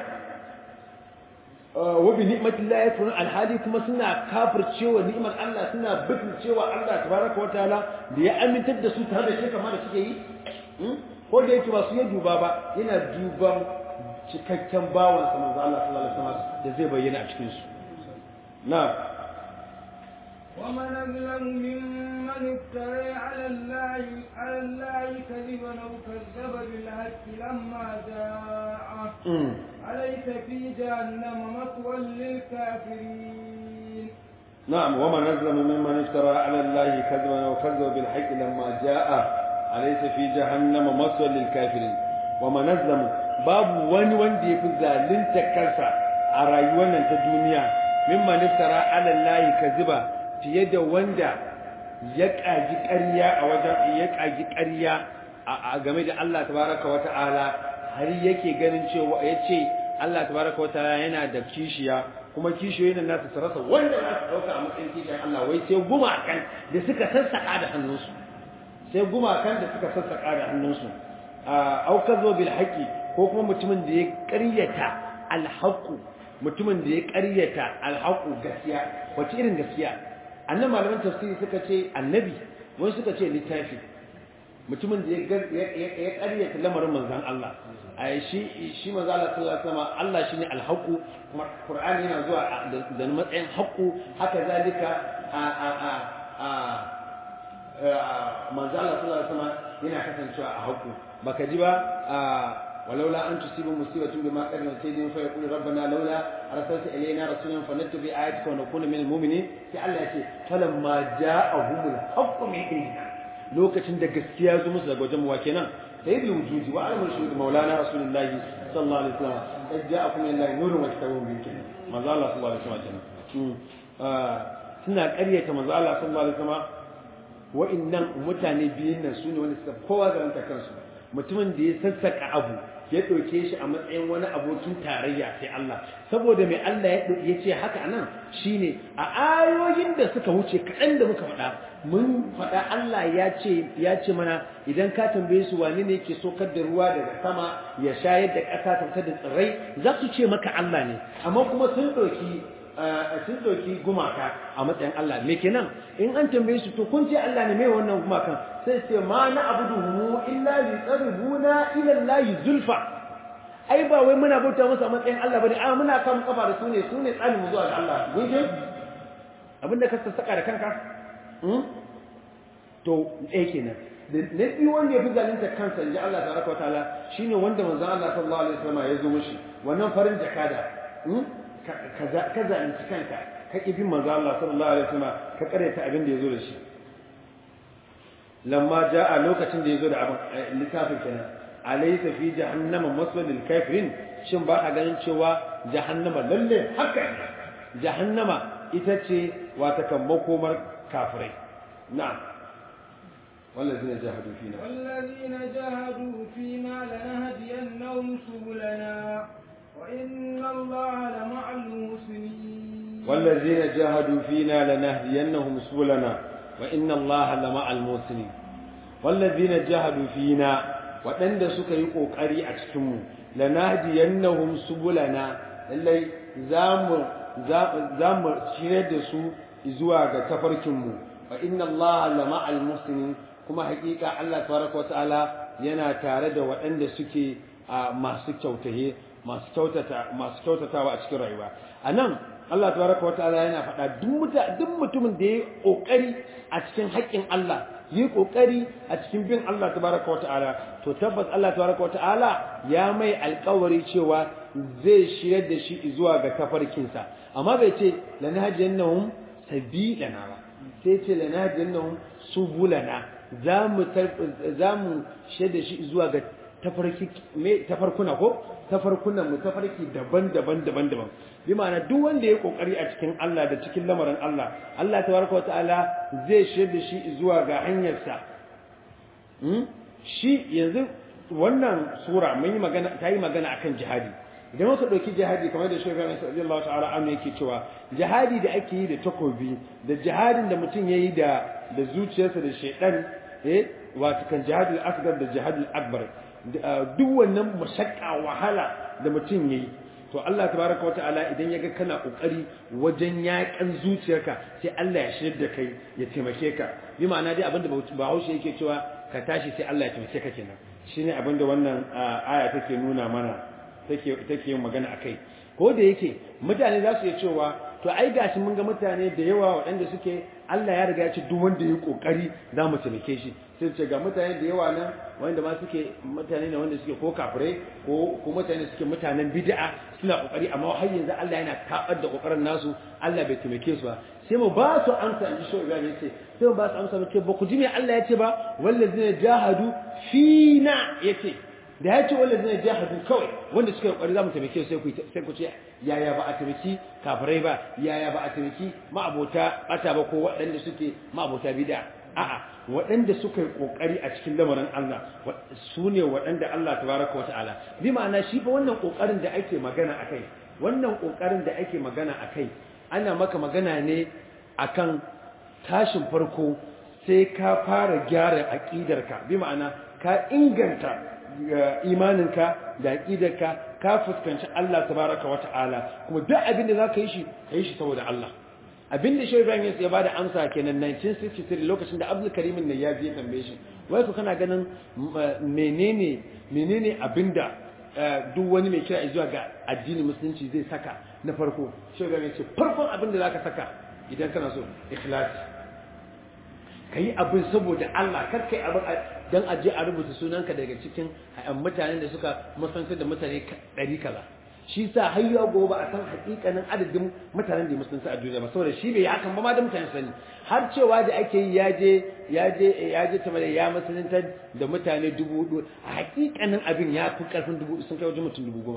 wa bi ni'matillah yakfurun alhali kuma suna kafircewa ni'mar Allah suna cewa Allah tabaraka wa ta'ala da ya amintar da su tare da shi kamar da suke yi ko da yake ba su ya duba ba yana duban cikakken bawan sa manzo Allah sallallahu alaihi wasallam da zai bayyana a cikin su na'am ومن أظلم ممن افترى على الله على الله كذبا أو كذب بالحق لما جاءه أليس في جهنم مثوى للكافرين نعم ومن أظلم ممن افترى على الله كذبا وكذب بالحق لما جاء أليس في جهنم مثوى للكافرين ومن أظلم باب وان وان دي في ذالين تكرسا أرايوانا تدنيا ممن افترى على الله كذبا fiye da wanda ya ƙaji ƙarya a wajen ya ƙaji ƙarya a game da Allah tabaraka wa ta'ala har yake ganin cewa ya ce Allah tabaraka wa ta'ala yana da kishiya kuma kishiyoyin nasu su rasa wanda za su ɗauka a matsayin kishiyar Allah wai sai gumakan da suka sassaƙa da hannunsu sai gumakan da suka sassaƙa da hannunsu aukar zo bil haƙi ko kuma mutumin da ya ƙaryata alhaƙu mutumin da ya ƙaryata alhaƙu gaskiya wace irin gaskiya annan malaman tafsiri suka ce annabi wani suka ce littafi mutumin da ya karyata lamarin manzan Allah a shi shi manzan Allah sallallahu alaihi wasallam Allah shine alhaqu kuma Qur'ani yana zuwa da matsayin haqqu haka zalika a a a a manzan Allah sallallahu alaihi wasallam yana kasancewa a haqqu baka ji ba ولولا أن تصيب مصيبة بما قدمت أيديهم فيقول ربنا لولا أرسلت إلينا رسولا فنتبع آياتك ونكون من المؤمنين في الله يأتي فلما جاءهم الحق من عندنا lokacin da gaskiya zo musu daga wajen wa kenan sayyidul wujudi wa alamul shuhud maulana rasulullahi sallallahu alaihi wasallam qad ja'akum min allahi nurun wa kitabun mubin manzo Allah sallallahu alaihi wasallam suna ƙaryata manzo Allah sallallahu alaihi wasallam wa'annan mutane biyun nan sune wanda suka kowa da kansu mutumin da ya sassaka abu ya ɗauke shi a matsayin wani abokin tarayya sai Allah saboda mai Allah ya ce haka nan shine a ayoyin da suka wuce kaɗan da muka faɗa mun faɗa Allah ya ce ya ce mana idan ka tambaye su wani ne yake sokar da ruwa daga sama ya shayar da ƙasa ta da tsirrai za su ce maka Allah ne amma kuma sun ɗauki sun ɗauki gumaka a matsayin Allah me kenan in an tambaye su to kun ce Allah ne mai wannan gumakan sai ce ma na abuduhu illa li qaribuna ila Allah zulfa ai ba wai muna bauta musu a matsayin Allah bane a muna kan kafa da su ne su ne tsanin mu zuwa ga Allah gunje abinda ka sassaka da kanka to eh kenan na biyu wanda ya fi zalunta kansa inji Allah tabaraka wa ta'ala shine wanda manzon Allah sallallahu alaihi wasallam ya zo mishi wannan farin jakada ka zalunci kanka ka ƙi bin manzo Allah sallallahu alaihi wasallam ka karyata abin da yazo da shi lamma jaa lokacin da yazo da abin littafin kenan alaysa fi jahannama maswal lil kafirin shin ba a ganin cewa jahannama lalle haka jahannama ita ce wata kan makomar kafirai na'am والذين جاهدوا فينا والذين جاهدوا فينا لنهدينهم سبلنا وإن الله لمع المحسنين والذين جاهدوا فينا لنهدينهم سبلنا وإن الله لمع المحسنين والذين جاهدوا فينا waɗanda suka yi ƙoƙari a cikinmu lanahdiyannahum subulana lallai za mu shirya da su zuwa ga tafarkinmu wa inna allaha lama'al muslimin kuma haƙiƙa Allah tabaraka wata'ala yana tare da waɗanda suke masu kyautaye masu kyautata masu kyautatawa a cikin rayuwa anan Allah tabaraka wata'ala yana faɗa duk mutumin da ya ƙoƙari a cikin haƙƙin Allah yi ƙoƙari a cikin bin Allah tabaraka wata'ala to tabbas Allah tabaraka wata'ala ya mai alƙawari cewa zai shirar da shi zuwa ga tafarkinsa amma bai ce lanahjannahum sabilana ba sai ce lanahjannahum subulana za mu shaida shi zuwa ga tafarkuna ko tafarkunan mu tafarki daban-daban daban-daban bi ma'ana duk wanda ya kokari a cikin Allah da cikin lamarin Allah Allah tabaraka wataala zai shaida shi zuwa ga hanyarsa shi yanzu wannan sura mun yi magana ta yi magana akan jihadi idan muka ɗauki jihadi kamar da shugaba mai sallallahu Allah ta'ala amma yake cewa jihadi da ake yi da takobi da jihadin da mutum yayi da da zuciyarsa da shaidan eh wato kan jihadul asghar da jihadul akbar duk wannan mashakka wahala da mutum yayi to Allah tabaraka wataala idan yaga kana kokari wajen yakan zuciyarka sai Allah ya shirya da kai ya taimake ka bi ma'ana dai abinda Bahaushe yake cewa ka tashi sai Allah ya taimake ka kenan shine abinda wannan aya take nuna mana take take yin magana akai ko da yake mutane za su iya cewa to ai gashi mun ga mutane da yawa waɗanda suke Allah ya riga ya ce duk wanda ya kokari za mu taimake shi sai ce ga mutane da yawa nan wanda ma suke mutane ne wanda suke ko kafirai ko ko mutane suke mutanen bid'a suna kokari amma har yanzu Allah yana tabar da kokarin nasu Allah bai taimake su ba sai mu ba su amsa in ji shi Ibrahim yace sai mu ba su amsa ce ba ku ji me Allah ya ce ba wallazina jahadu fina yace da ya ce wanda zai jihadu kawai wanda suka yi ƙwari za mu taimake sai ku sai ku ce yaya ba a taimaki kafirai ba yaya ba a taimaki ma'abota ɓata ba ko waɗanda suke ma'abota bida a'a waɗanda suka yi ƙoƙari a cikin lamarin Allah su ne waɗanda Allah tabaraka wa ta'ala bi ma'ana shi fa wannan ƙoƙarin da ake magana akai wannan ƙoƙarin da ake magana akai ana maka magana ne akan tashin farko sai ka fara gyara aƙidarka bi ma'ana ka inganta imaninka da aqidarka ka fuskanci Allah tabaraka wa ta'ala kuma duk abin da zaka yi shi kai shi saboda Allah abin da Shehu Ibrahim ya bada amsa kenan 1963 lokacin da Abdul Karim ne ya je tambaye shi wai ku kana ganin menene menene abinda duk wani mai kira zuwa ga addinin musulunci zai saka na farko Shehu Ibrahim ya ce farkon abin da zaka saka idan kana so ikhlasi kai abin saboda Allah kar kai abin dan aje a rubuta sunanka daga cikin mutanen da suka musantar da mutane ɗari kaza shi sa har yau gobe a san hakikanin adadin mutanen da musulunci a duniya ba saboda shi bai hakan ba ma da mutane sani har cewa da ake yi ya je ya je ya je ta ya musulunta da mutane dubu hudu a hakikanin abin ya fi karfin dubu sun kai wajen mutum dubu goma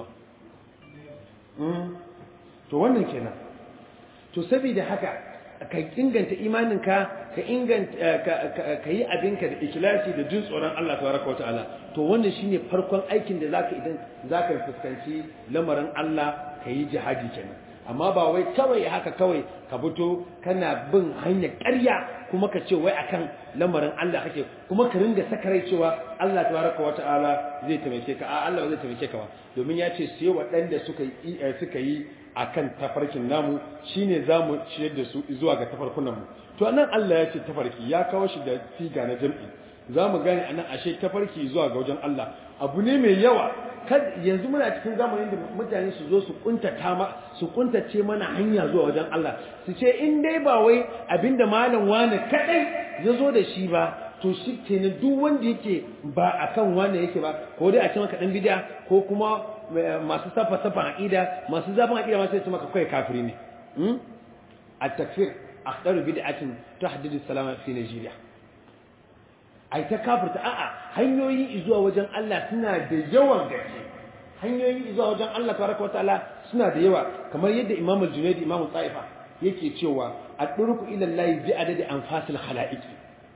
to wannan kenan to saboda haka ka inganta imaninka ka inganta ka yi abinka da ikhlasi da jin tsoron Allah tabaraka wataala to wannan shine farkon aikin da zaka idan zaka fuskanci lamarin Allah ka yi jihadi kenan amma ba wai kawai haka kawai ka fito kana bin hanyar ƙarya kuma ka ce wai akan lamarin Allah kake kuma ka ringa sakarai cewa Allah tabaraka wataala zai taimake ka a Allah zai taimake ka ba domin ya ce sai waɗanda suka yi suka yi akan tafarkin namu shine zamu ciyar da su zuwa ga tafarkunan mu to anan Allah ya ce tafarki ya kawo shi da siga na jam'i zamu gane anan ashe tafarki zuwa ga wajen Allah abu ne mai yawa kad yanzu muna cikin zamanin da mutane su zo su kuntata ma su kuntace mana hanya zuwa wajen Allah su ce in dai ba wai abinda malam wani kadai ya zo da shi ba to shi kenan duk wanda yake ba akan wani yake ba ko dai a ce maka dan bid'a ko kuma masu safa safa aqida masu zafin aqida masu ce maka kai kafiri ne hmm at-takfir akhdaru bid'atin tahdidu salama fi Nigeria ai ta kafirta a'a hanyoyi zuwa wajen Allah suna da yawan gaske hanyoyi zuwa wajen Allah tabaraka wa ta'ala suna da yawa kamar yadda Imam al-Junayd Imam Taifa yake cewa ad-durku ila Allah bi adadi anfasil khalaiqi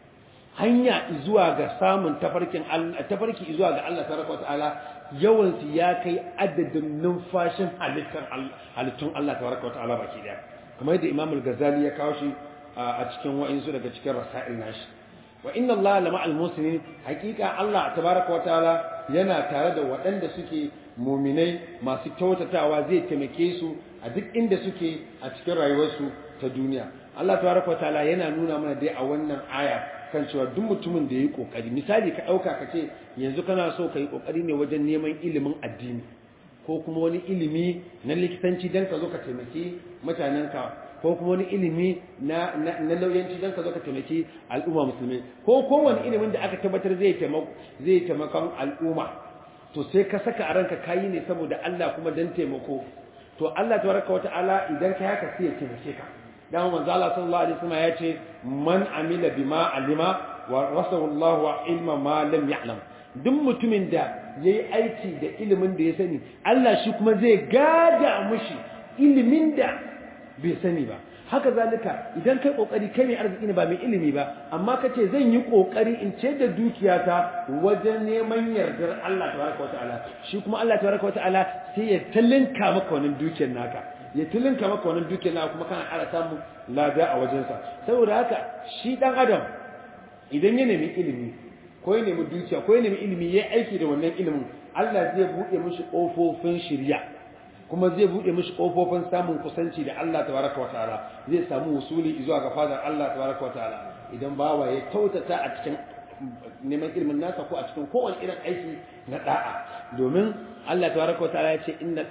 hanya zuwa ga samun tafarkin Allah tafarki zuwa ga Allah tabaraka wa ta'ala yawan su ya kai adadin numfashin halittar Allah halittun Allah tabaraka wa ta'ala baki daya kamar yadda Imam al-Ghazali ya kawo shi a cikin wa'insu daga cikin rasail nashi wa inna Allah lama al-muslimin hakika Allah tabaraka wa ta'ala yana tare da waɗanda suke muminai masu kyautatawa zai taimake su a duk inda suke a cikin rayuwarsu ta duniya Allah tabaraka ta'ala yana nuna mana dai a wannan aya kan cewa duk mutumin da yayi kokari misali ka dauka ka ce yanzu kana so ka yi kokari ne wajen neman ilimin addini ko kuma wani ilimi na likitanci dan ka zo ka taimaki mutanenka ko kuma wani ilimi na na lauyanci dan ka zo ka taimaki al'umma musulmi ko kowane ilimin da aka tabbatar zai taimako zai taimakon al'umma to sai ka saka a ranka kayi ne saboda Allah kuma dan taimako to Allah tabaraka wata'ala idan kai haka sai ya taimake ka dan manzo Allah sallallahu alaihi wasallam ya ce man amila bima alima wa rasulullahu wa ilma ma lam ya'lam duk mutumin da yayi aiki da ilimin da ya sani Allah shi kuma zai gada mushi ilimin da bai sani ba haka zalika idan kai kokari kai mai arziki ne ba mai ilimi ba amma kace zan yi kokari in ce da dukiyata wajen neman yardar Allah tabaraka wataala shi kuma Allah tabaraka wataala sai ya talinka maka wannan dukiyar naka ya talinka maka wannan dukiyar naka kuma kana ƙara samun lada a wajensa saboda haka shi dan adam idan ya nemi ilimi ko ya nemi dukiya ko ya nemi ilimi ya aiki da wannan ilimin Allah zai buɗe mishi ƙofofin shirya kuma zai bude mishi kofofin samun kusanci da Allah tabaraka wa ta'ala zai samu usuli zuwa ga fadar Allah tabaraka wa ta'ala idan bawa ya tautata a cikin neman ilimin nasa ko a cikin kowane irin aiki na da'a domin Allah tabaraka wa ta'ala ya ce inna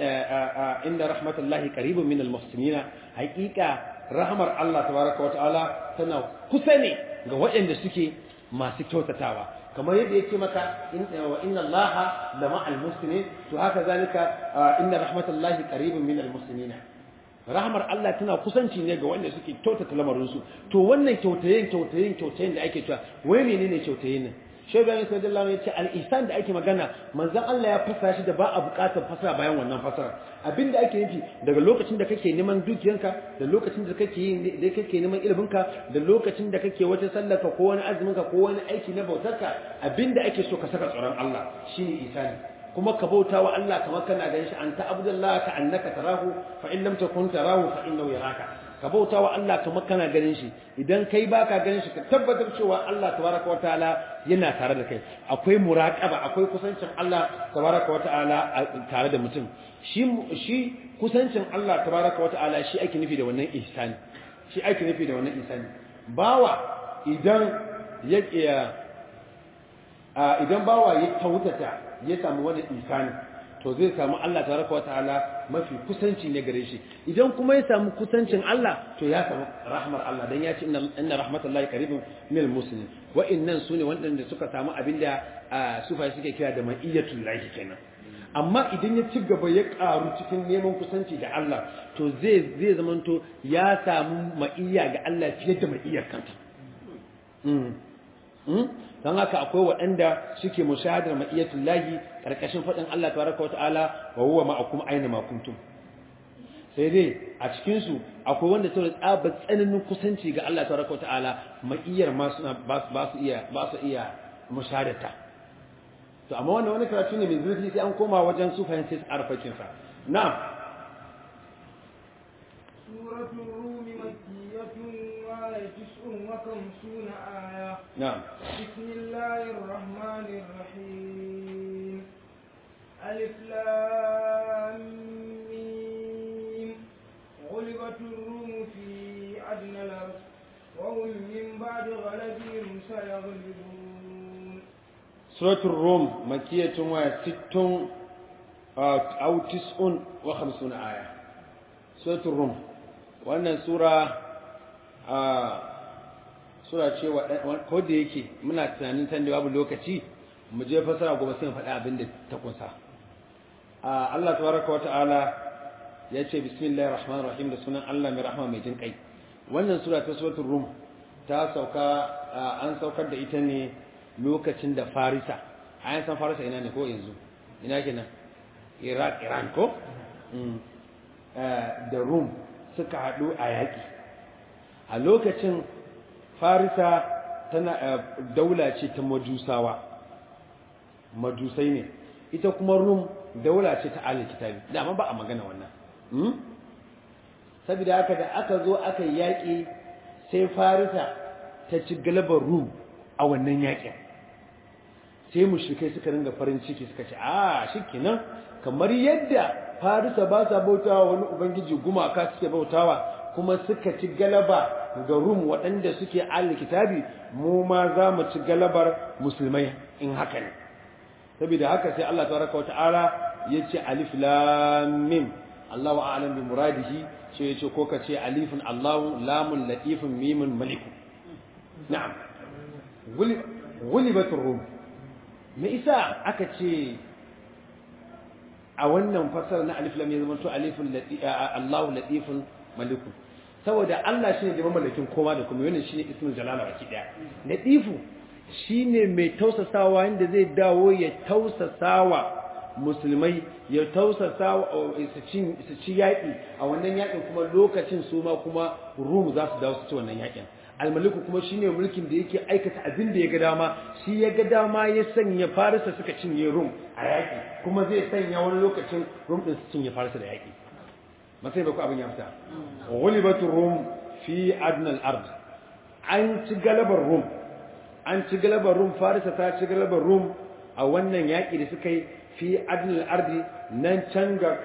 inna rahmatullahi qaribun minal muhsinina haqiqa rahmar Allah tabaraka wa ta'ala tana kusa ne ga waɗanda suke masu kyautatawa kamar yadda yake maka wa inna allaha la ma'al muslimin to haka zalika inna rahmatallahi qaribun min al muslimin rahmar Allah tana kusanci ne ga wanda suke kyautata lamarin su to wannan kyautayen kyautayen kyautayen da ake cewa wai menene kyautayen nan Shehu Ibrahim sallallahu alaihi wasallam ya ce al-ihsan da ake magana manzon Allah ya fasara shi da ba a buƙatar fasara bayan wannan fasara abinda ake nufi daga lokacin da kake neman dukiyanka da lokacin da kake yin da kake neman iliminka da lokacin da kake wata sallarka ko wani azuminka ko wani aiki na bautarka abinda ake so ka saka tsoron Allah shine ihsani kuma ka bauta wa Allah kamar kana ganin shi anta abdullahi ka annaka tarahu fa in lam takun tarahu fa innahu yaraka ka bauta wa Allah kamar kana ganin shi idan kai baka ganin shi ka tabbatar cewa Allah tabaraka wa ta'ala yana tare da kai akwai muraqaba akwai kusancin Allah tabaraka wa ta'ala tare da mutum shi shi kusancin Allah tabaraka wa ta'ala shi ake nufi da wannan ihsani shi ake nufi da wannan ihsani bawa idan ya idan bawa ya tautata ya samu wani ihsani to zai samu Allah tabaraka wa ta'ala mafi kusanci ne gare shi idan kuma ya samu kusancin Allah to ya samu rahmar Allah dan ya ce inna rahmatullahi qaribun minal muslimin wa innan sune wanda suka samu abinda sufa suke kira da ma'iyatul lahi kenan amma idan ya ci gaba ya karu cikin neman kusanci da Allah to zai zai zamanto ya samu ma'iyya ga Allah fiye da ma'iyyar kanta don haka akwai waɗanda suke mushahadar ma'iyatul lahi karkashin faɗin Allah tabaraka wa ta'ala wa huwa ma'akum aina ma kuntum sai dai a cikin su akwai wanda saboda tsaba tsananin kusanci ga Allah tabaraka wa ta'ala ma'iyar ma suna ba su iya ba su iya mushahadata to amma wannan wani karatu ne mai zurfi sai an koma wajen su fahimci arfakin sa na'am suratul rum makkiyatun wa tis'un wa khamsuna aya na'am بسم الله الرحمن الرحيم ألف لام ميم غلبت الروم في أدنى الأرض وهم من بعد غلبهم سيغلبون سورة الروم مكية وست أو تسع وخمسون آية سورة الروم وأن سورة آه sura ce ko da yake muna tunanin san da babu lokaci mu je fasara gobe sai mu faɗi abin da ta kunsa Allah tabaraka wa ta'ala ya ce bismillahir rahmanir rahim da sunan Allah mai rahama mai jin kai wannan sura ta suratul rum ta sauka an saukar da ita ne lokacin da farisa a san farisa ina ne ko yanzu ina kenan iraq iran ko da rum suka haɗu a yaƙi a lokacin farisa tana daula ce ta majusawa majusai ne ita kuma rum daula ce ta alil kitabi dama ba a magana wannan saboda haka da aka zo aka yaƙi sai farisa ta ci galabar rum a wannan yaƙin sai mushrikai suka ringa farin ciki suka ce a shikenan kamar yadda farisa ba sa bautawa wani ubangiji gumaka suke bautawa kuma suka ci galaba ga rum waɗanda suke alil kitabi mu ma za mu ci galabar musulmai in haka ne saboda haka sai Allah tabaraka wata'ala ya ce alif lam mim Allahu a'lam bi muradihi sai ya ce ko ka ce alifun Allahu lamun latifun mimun maliku na'am gulibatur rum me isa aka ce a wannan fasara na alif lam ya zama to alifun Allahu latifun maliku saboda Allah shine da mamallakin kowa da kuma wannan shine ismul jalala baki daya latifu shine mai tausasawa inda zai dawo ya tausasawa musulmai ya tausasawa su ci yaƙi a wannan yaƙin kuma lokacin su ma kuma rum za su dawo su ci wannan yaƙin almaliku kuma shine mulkin da yake aikata abin da ya ga dama shi ya ga dama ya sanya farisa suka cinye rum a yaƙi kuma zai sanya wani lokacin rum din su cinye farisa da yaƙi masai ba ku abin ya fita ghulibatur rum fi adnal ard an ci galabar rum an ci galabar rum farisa ta ci galabar rum a wannan yaƙi da suka yi fi adnal ardi nan can ga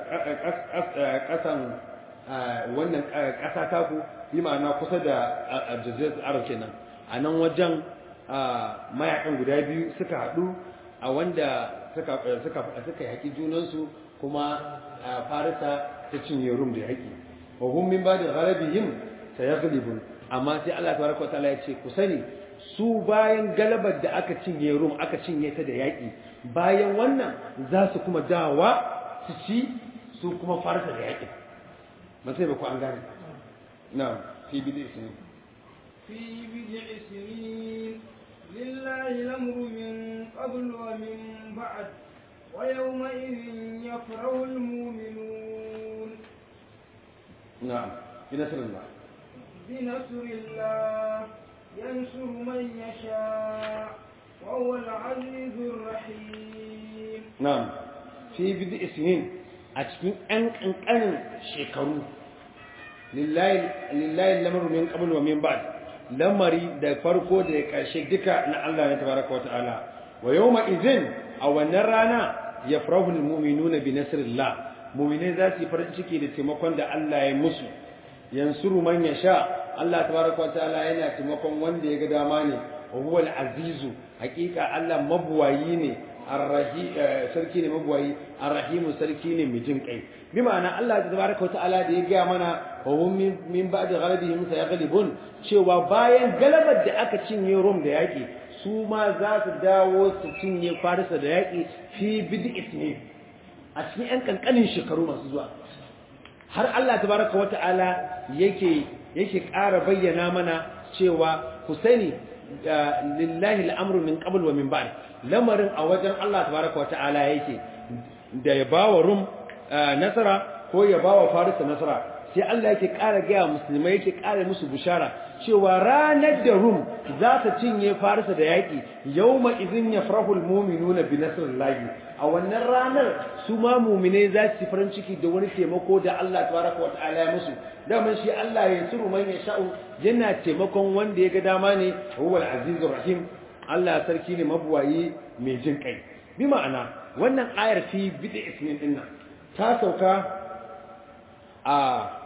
ƙasan wannan ƙasa taku bi ma'ana kusa da jazirar arab kenan a nan wajen mayakan guda biyu suka haɗu a wanda suka yaƙi junansu kuma farisa ta cinye rum da yaƙi wa hum min ba'da ghalabihim sayaghlibun amma sai Allah tabaraka wa ta'ala ya ce ku sani su bayan galabar da aka cinye rum aka cinye ta da yaƙi bayan wannan za su kuma dawa su ci su kuma farsa da yaƙi masai ba ku an gane na fi bidi isini في بضع سنين لله الأمر من قبل ومن بعد ويومئذ يفرح المؤمنون نعم بنصر الله بنصر الله ينصر من يشاء وهو العزيز الرحيم نعم في بدء سنين أتكين أن أن أن شكروا لله لله الأمر من قبل ومن بعد lamari da farko da ƙarshe duka na Allah ne tabaraka wa ta'ala wa yawma idhin a wannan rana yafrahu almu'minuna bi nasrillah mu'minai za su yi farin ciki da taimakon da Allah ya musu yansuru man yasha Allah tabaraka wa ta'ala yana taimakon wanda ya ga dama ne wa huwa al-azizu hakika Allah mabuwayi ne arrahi sarki ne mabuwayi arrahimu sarki ne mai jin kai bi ma'ana Allah tabaraka wa ta'ala da ya ga mana wa hum min ba'di ghalabihim sayaghlibun cewa bayan galabar da aka cinye Rom da yaki su ma za su dawo su cinye Farisa da yaki fi bid'is ne a cikin yan kankanin shekaru masu zuwa har Allah tabaraka wa ta'ala yake yake ƙara bayyana mana cewa ku sani lillahi al'amru min qabl wa min ba'd lamarin a wajen Allah tabaraka wa ta'ala yake da ya bawa rum nasara ko ya bawa farisa nasara sai Allah yake ƙara gaya musulmai yake ƙara musu bushara cewa ranar da rum za ta cinye farisa da yaƙi yawma idhin yafrahu almu'minuna bi nasrillahi a wannan ranar su ma mu'minai za su farin ciki da wani taimako da Allah tabaraka wa ta'ala ya musu daman shi Allah ya suru man ya sha'u yana taimakon wanda ya ga dama ne huwal azizur rahim Allah sarki ne mabuwayi mai jin kai bi ma'ana wannan ayar fi bid'a ismin din nan ta sauka a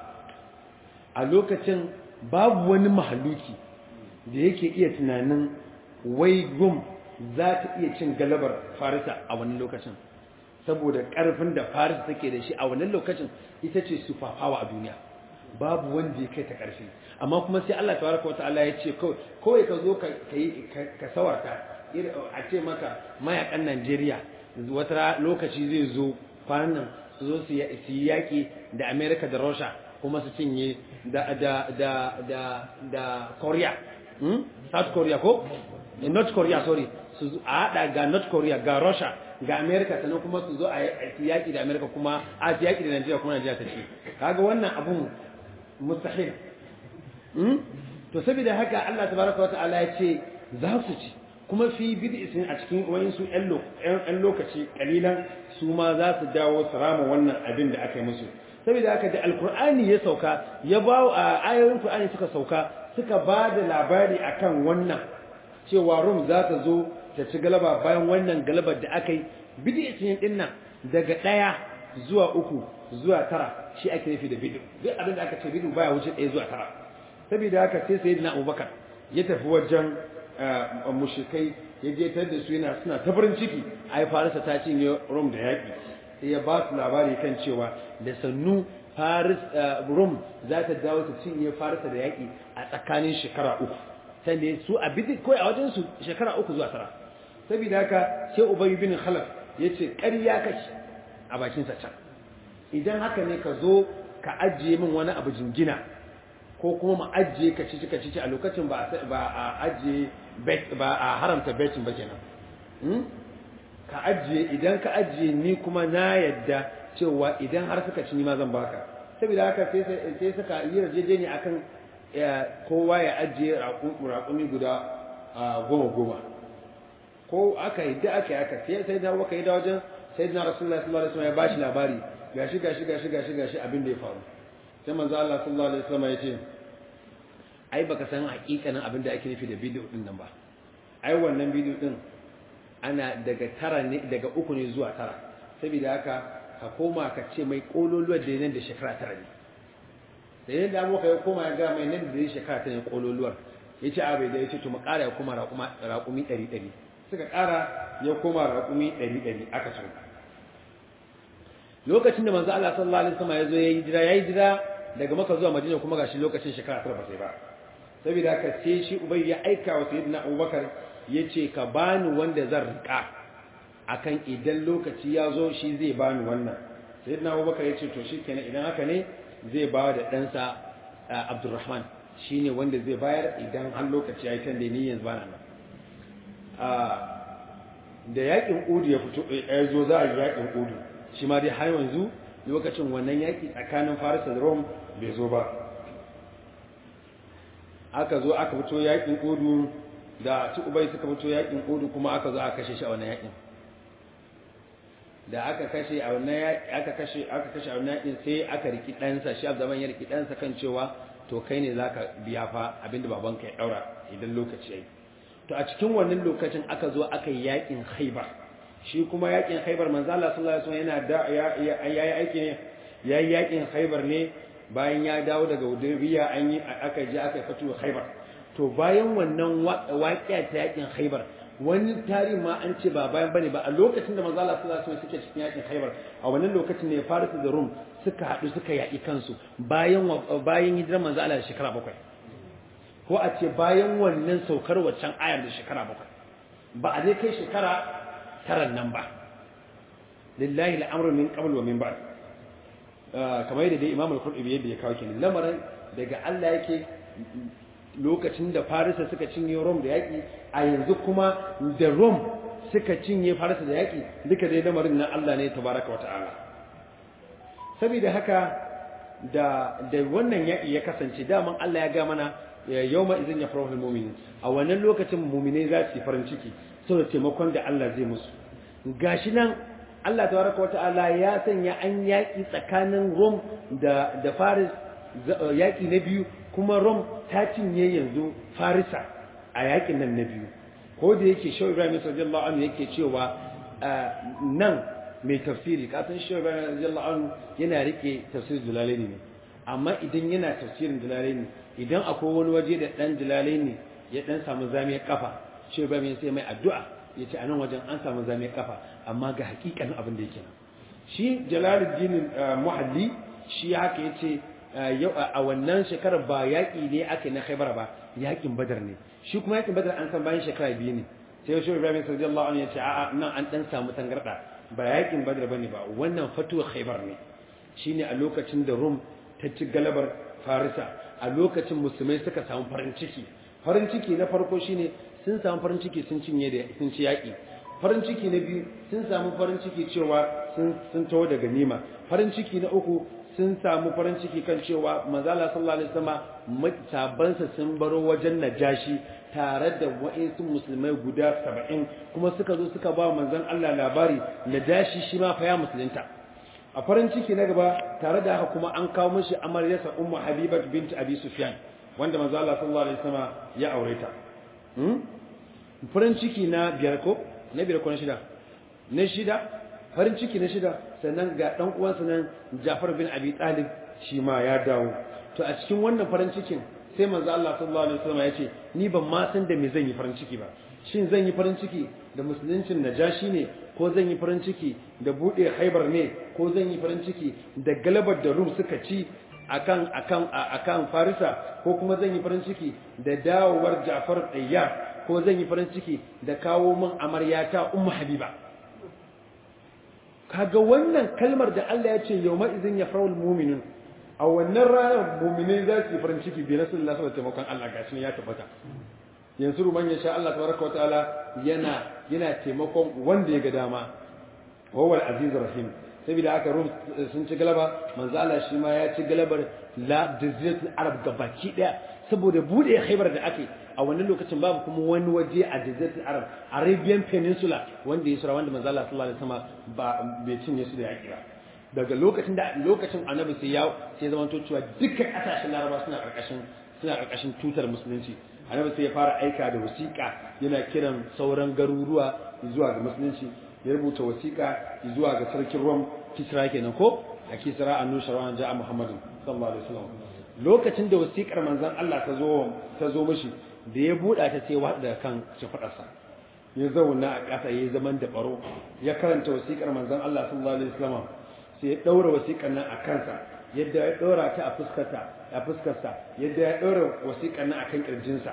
a lokacin babu wani mahaluki da yake iya tunanin wai gum za ta iya cin galabar farisa a wannan lokacin saboda karfin da farisa take da shi a wannan lokacin ita ce superpower a duniya babu wanda ya kai ta ƙarfi amma kuma sai Allah tabaraka wa ta'ala ya ce kawai ka zo ka sawarta a ce maka mayakan Najeriya wata lokaci zai zo kwanan nan su zo su yi yaƙi da Amerika da Russia kuma su cinye da da da da da Korea south korea ko north korea sorry su a hada ga north korea ga russia ga america sannan kuma su zo a yaki da america kuma a yaki da nigeria kuma nigeria ta ce kaga wannan abun mustahil to saboda haka Allah tabaraka wata'ala ya ce za su ci kuma fi bid'isin a cikin wayansu ƴan lokaci kalilan su ma za su dawo su rama wannan abin da aka yi musu saboda haka da alkur'ani ya sauka ya ba a ayoyin qur'ani suka sauka suka ba da labari akan wannan cewa rum za ta zo ta ci galaba bayan wannan galabar da aka yi bid'isin din nan daga ɗaya zuwa uku zuwa tara shi ake nufi da bid'u duk abin da aka ce bid'u baya wuce ɗaya zuwa tara saboda haka sai sayyidina Abubakar ya tafi wajen mushrikai ya je tar da su yana suna ta farin ciki ai Farisa ta cinye Rum da yaki sai ya ba su labari kan cewa da sannu Faris Rum za ta dawo ta cinye Farisa da yaki a tsakanin shekara uku sanda su a bidi ko a wajen su shekara uku zuwa tara saboda haka sai Ubay bin Khalaf yace ƙarya kace a bakin sa can idan haka ne ka zo ka ajiye min wani abu jingina ko kuma mu ajiye ka cici ka cici a lokacin ba a ajiye ba a haramta betin ba kenan ka ajiye idan ka ajiye ni kuma na yadda cewa idan har suka ci ni ma zan baka saboda haka sai suka yi rajejeni akan kowa ya ajiye raƙumi guda goma goma ko aka yi da aka yi aka sai sai da waka yi da wajen sai na rasulullahi sallallahu alaihi wasallam ya bashi labari gashi gashi gashi gashi gashi abin da ya faru sai manzo Allah sallallahu alaihi wasallam ya ce ai baka san hakikanin abin da ake nufi da bidiyo din nan ba ai wannan bidiyo din ana daga tara ne daga uku ne zuwa tara saboda haka ka koma ka ce mai kololuwar da nan da shekara tara ne da yadda abu ya koma ya ga mai nan da shekara tara ne kololuwar ya ce abai da ya ce to mu ƙara ya koma raƙumi ɗari ɗari suka ƙara ya koma raƙumi ɗari ɗari aka so lokacin da manzo Allah sallallahu alaihi wasallam ya zo yayi jira yayi jira daga Makka zuwa Madina kuma gashi lokacin shekara tara ba sai ba saboda haka sai shi Ubay ya aika wa Sayyidina Abubakar yace ka bani wanda zan rika akan idan lokaci ya zo shi zai bani wannan Sayyidina Abubakar yace to shikenan idan haka ne zai ba da ɗansa Abdurrahman shine wanda zai bayar idan har lokaci ya yi kan da ni yanzu bana nan da yakin Udu ya fito ya zo za a yi yakin Udu shi ma dai har yanzu lokacin wannan yaki tsakanin Faris da Rome bai zo ba aka zo aka fito yakin Udu da su Ubay suka fito yakin Udu kuma aka zo aka kashe shi a wannan yakin da aka kashe a wannan yaki aka kashe aka kashe a wannan yakin sai aka riki ɗansa shi Abdurrahman ya riki ɗansa kan cewa to kai ne zaka biya fa abinda babanka ya daura idan lokaci yayi to a cikin wannan lokacin aka zo aka yi yakin Khaibar shi kuma yakin Khaibar manzo Allah sallallahu alaihi wasallam yana da yayi aiki ne yayi yakin Khaibar ne bayan ya dawo daga Hudaybiya an yi aka je aka fito Khaibar to bayan wannan waƙiya ta yakin Khaibar wani tarihi ma an ce ba bayan bane ba a lokacin da manzo Allah sallallahu alaihi wasallam suke cikin yakin Khaibar a wannan lokacin ne Faris da Rum suka haɗu suka yaƙi kansu bayan bayan hijirar manzo Allah da shekara bakwai ko a ce bayan wannan saukar waccan ayar da shekara bakwai ba a dai kai shekara taran nan ba lillahi al'amru min qabl wa min ba'd kamar yadda dai Imam al-Qurtubi yadda ya kawo kenan lamarin daga Allah yake lokacin da Farisa suka cinye Rom da yaƙi a yanzu kuma da Rom suka cinye Farisa da yaƙi duka dai lamarin na Allah ne tabaraka wa ta'ala saboda haka da da wannan yaƙi ya kasance daman Allah ya ga mana yawma idzin yafrahu almu'minin a wannan lokacin mu'minai za su yi farin ciki saboda taimakon da Allah zai musu gashi nan Allah tabaraka wata'ala ya sanya an yaƙi tsakanin Rom da da Faris yaƙi na biyu kuma Rom ta cinye yanzu Farisa a yaƙin nan na biyu ko da yake Shaw Ibrahim radiyallahu anhu yake cewa nan mai tafsiri kasan Shaw Ibrahim radiyallahu anhu yana rike tafsirin Jalalaini ne amma idan yana tafsirin Jalalaini idan akwai wani waje da dan Jalalaini ya dan samu zamiyar kafa Shaw Ibrahim sai mai addu'a yace a nan wajen an samu zamiyar kafa amma ga hakikanin abin da yake nan shi Jalaluddin Muhalli shi haka yace yau a wannan shekarar ba yaƙi ne aka na Khaibar ba yaƙin Badar ne shi kuma yaƙin Badar an san bayan shekara biyu ne sai shi Ibrahim radiyallahu anhu yace a'a nan an dan samu tangarda ba yaƙin Badar bane ba wannan fatuwa Khaibar ne shine a lokacin da Rum ta ci galabar Farisa a lokacin musulmai suka samu farin ciki farin ciki na farko shine sun samu farin ciki sun cinye da sun ci yaki farin ciki na biyu sun samu farin ciki cewa sun sun tawo da ganima farin ciki na uku sun samu farin ciki kan cewa manzala sallallahu alaihi wasallam sabansa sun baro wajen najashi tare da wa'insu musulmai guda saba'in kuma suka zo suka ba manzon Allah labari najashi shi ma fa ya musulunta a farin ciki na gaba tare da haka kuma an kawo mishi amaryarsa ummu habibat bint abi sufyan wanda manzo Allah sallallahu alaihi wasallam ya aure ta farin ciki na biyar ko na biyar ko na shida na shida farin ciki na shida sannan ga dan uwansa nan Ja'far bin Abi Talib shi ma ya dawo to a cikin wannan farin cikin sai manzo Allah sallallahu alaihi wasallam ya ce ni ban ma san da me zan yi farin ciki ba shin zan yi farin ciki da musuluncin najashi ne ko zan yi farin ciki da bude haibar ne ko zan yi farin ciki da galabar da rum suka ci akan akan akan farisa ko kuma zan yi farin ciki da dawowar Ja'far Tayyar ko zan yi farin ciki da kawo min amaryata ummu habiba kaga wannan kalmar da Allah ya ce yawma idhin yafraul mu'minun a wannan ranar mu'minai za su yi farin ciki bi rasulullah sallallahu alaihi wasallam Allah gashi ne ya tabbata yanzu ruman ya sha Allah tabaraka wa ta'ala yana yana taimakon wanda ya ga dama wa huwa al-aziz rahim saboda haka rum sun ci galaba manzo Allah shi ma ya ci galabar la jaziratul arab gabaki daya saboda bude khaybar da ake a wannan lokacin babu kuma wani waje a jaziratul arab arabian peninsula wanda ya sura wanda manzo Allah sallallahu alaihi wasallam ba bai cinye su da yaki ba daga lokacin da lokacin annabi sai ya sai zama to cewa dukkan kasashen laraba suna karkashin suna karkashin tutar musulunci annabi sai ya fara aika da wasiƙa yana kiran sauran garuruwa zuwa ga musulunci ya rubuta wasiƙa zuwa ga sarkin Rom Kisra kenan ko a Kisra annu sharwan ja'a Muhammadin sallallahu alaihi wasallam lokacin da wasiƙar manzon Allah ta zo ta zo mishi da ya buɗa ta sai wada kan shafadarsa ya zauna a ƙasa yayin zaman da baro ya karanta wasiƙar manzon Allah sallallahu alaihi wasallam sai ya daura wasiƙar nan a kansa yadda ya daura ta a fuskarsa a fuskarsa yadda ya daura wasiƙar nan akan kirjinsa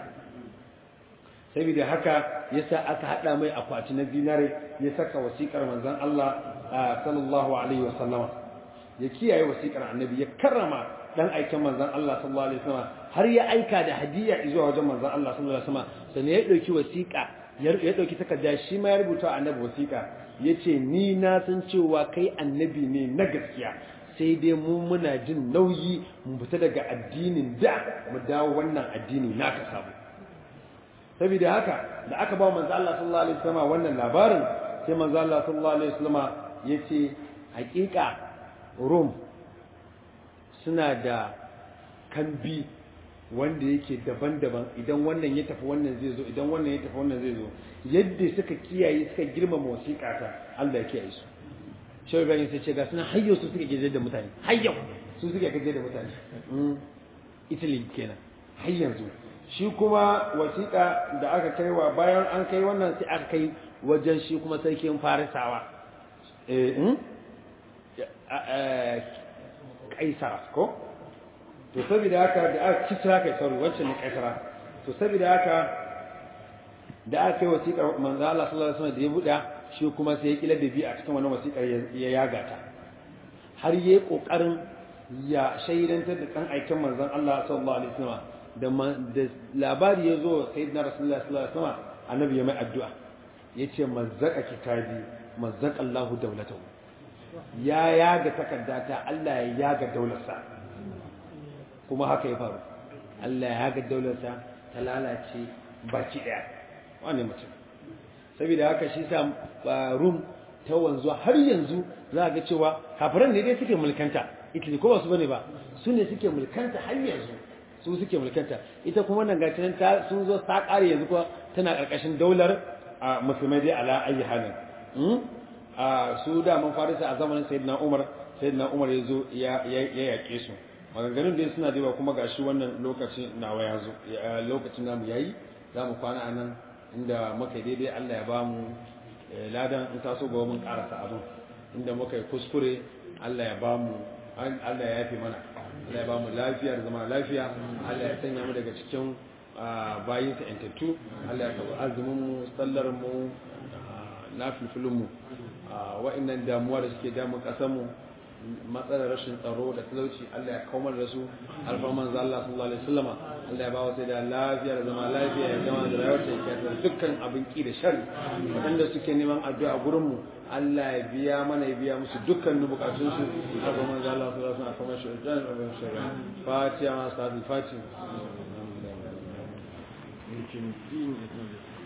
saboda haka yasa aka hada mai akwati na zinare ya saka wasiƙar manzon Allah sallallahu alaihi wasallam ya kiyaye wasiƙar annabi ya karrama dan aikin manzon Allah sallallahu alaihi wasallam har ya aika da hadiya zuwa wajen manzon Allah sallallahu alaihi wasallam sannan ya dauki wasiƙa ya dauki takarda shi ma ya rubuta annabi wasiƙa yace ni na san cewa kai annabi ne na gaskiya sai dai mu muna jin nauyi mu fita daga addinin da mu dawo wannan addini naka sabu saboda haka da aka ba manzo Allah sallallahu alaihi wasallam wannan labarin sai manzo Allah sallallahu alaihi wasallam yace hakika Rum suna da kambi wanda yake daban-daban idan wannan ya tafi wannan zai zo idan wannan ya tafi wannan zai zo yadda suka kiyaye suka girmama wasiƙa ta Allah ya kiyaye su shi Ibrahim sai ce ga suna hayyo su suka gaje da mutane hayyo su suka gaje da mutane Italy kenan har yanzu shi kuma wasiƙa da aka kai wa bayan an kai wannan sai aka kai wajen shi kuma sarkin farisawa kaisara ko to saboda haka da aka kisra kaisaru wancan ne kaisara to saboda haka da aka kai wasiƙar manzo Allah sallallahu alaihi wasallam da ya buɗa shi kuma sai ya kila da bi a cikin wannan wasiƙar ya yaga ta har yayi kokarin ya shaidantar da kan aikin manzon Allah sallallahu alaihi wasallam da labari ya zo sai na rasulullah sallallahu alaihi wasallam annabi ya mai addu'a yace mazzaka kitabi mazzaka Allahu dawlatahu ya yaga takaddata Allah ya yaga daularsa kuma haka ya faru Allah ya yaga daularsa ta lalace baki daya wani mutum saboda haka shi sa rum ta wanzu har yanzu za ga cewa kafiran ne dai suke mulkanta Italy ko ba su bane ba su ne suke mulkanta har yanzu su suke mulkanta ita kuma nan ga ta sun zo ta kare yanzu kuma tana karkashin daular musulmai dai ala ayi halin a su da mun farisa a zamanin sayyidina Umar sayyidina Umar ya zo ya yaƙe su maganganun da suna da kuma gashi wannan lokaci nawa ya zo lokacin namu yayi za mu kwana a nan inda muka daidai Allah ya ba mu ladan in taso ga mun karasa abin inda muka yi kuskure Allah ya ba mu Allah ya yafe mana Allah ya ba mu lafiya da zama lafiya Allah ya sanya mu daga cikin bayin sa yantattu Allah ya karɓi azumin mu sallar mu nafilfilin mu wa'annan damuwa da suke damun ƙasar mu matsalar rashin tsaro da talauci Allah ya kawo da su alfarman manzo Allah sallallahu alaihi wasallama Allah ya ba wa sai da lafiya da zama lafiya ya gama da rayuwar ta da dukkan abin ki da sharri waɗanda suke neman addu'a a gurin mu Allah ya biya mana ya biya musu dukkan bukatun su alfarman manzo Allah sallallahu alaihi wasallam kamar shi da abin sharri fatiha ma sa fatiha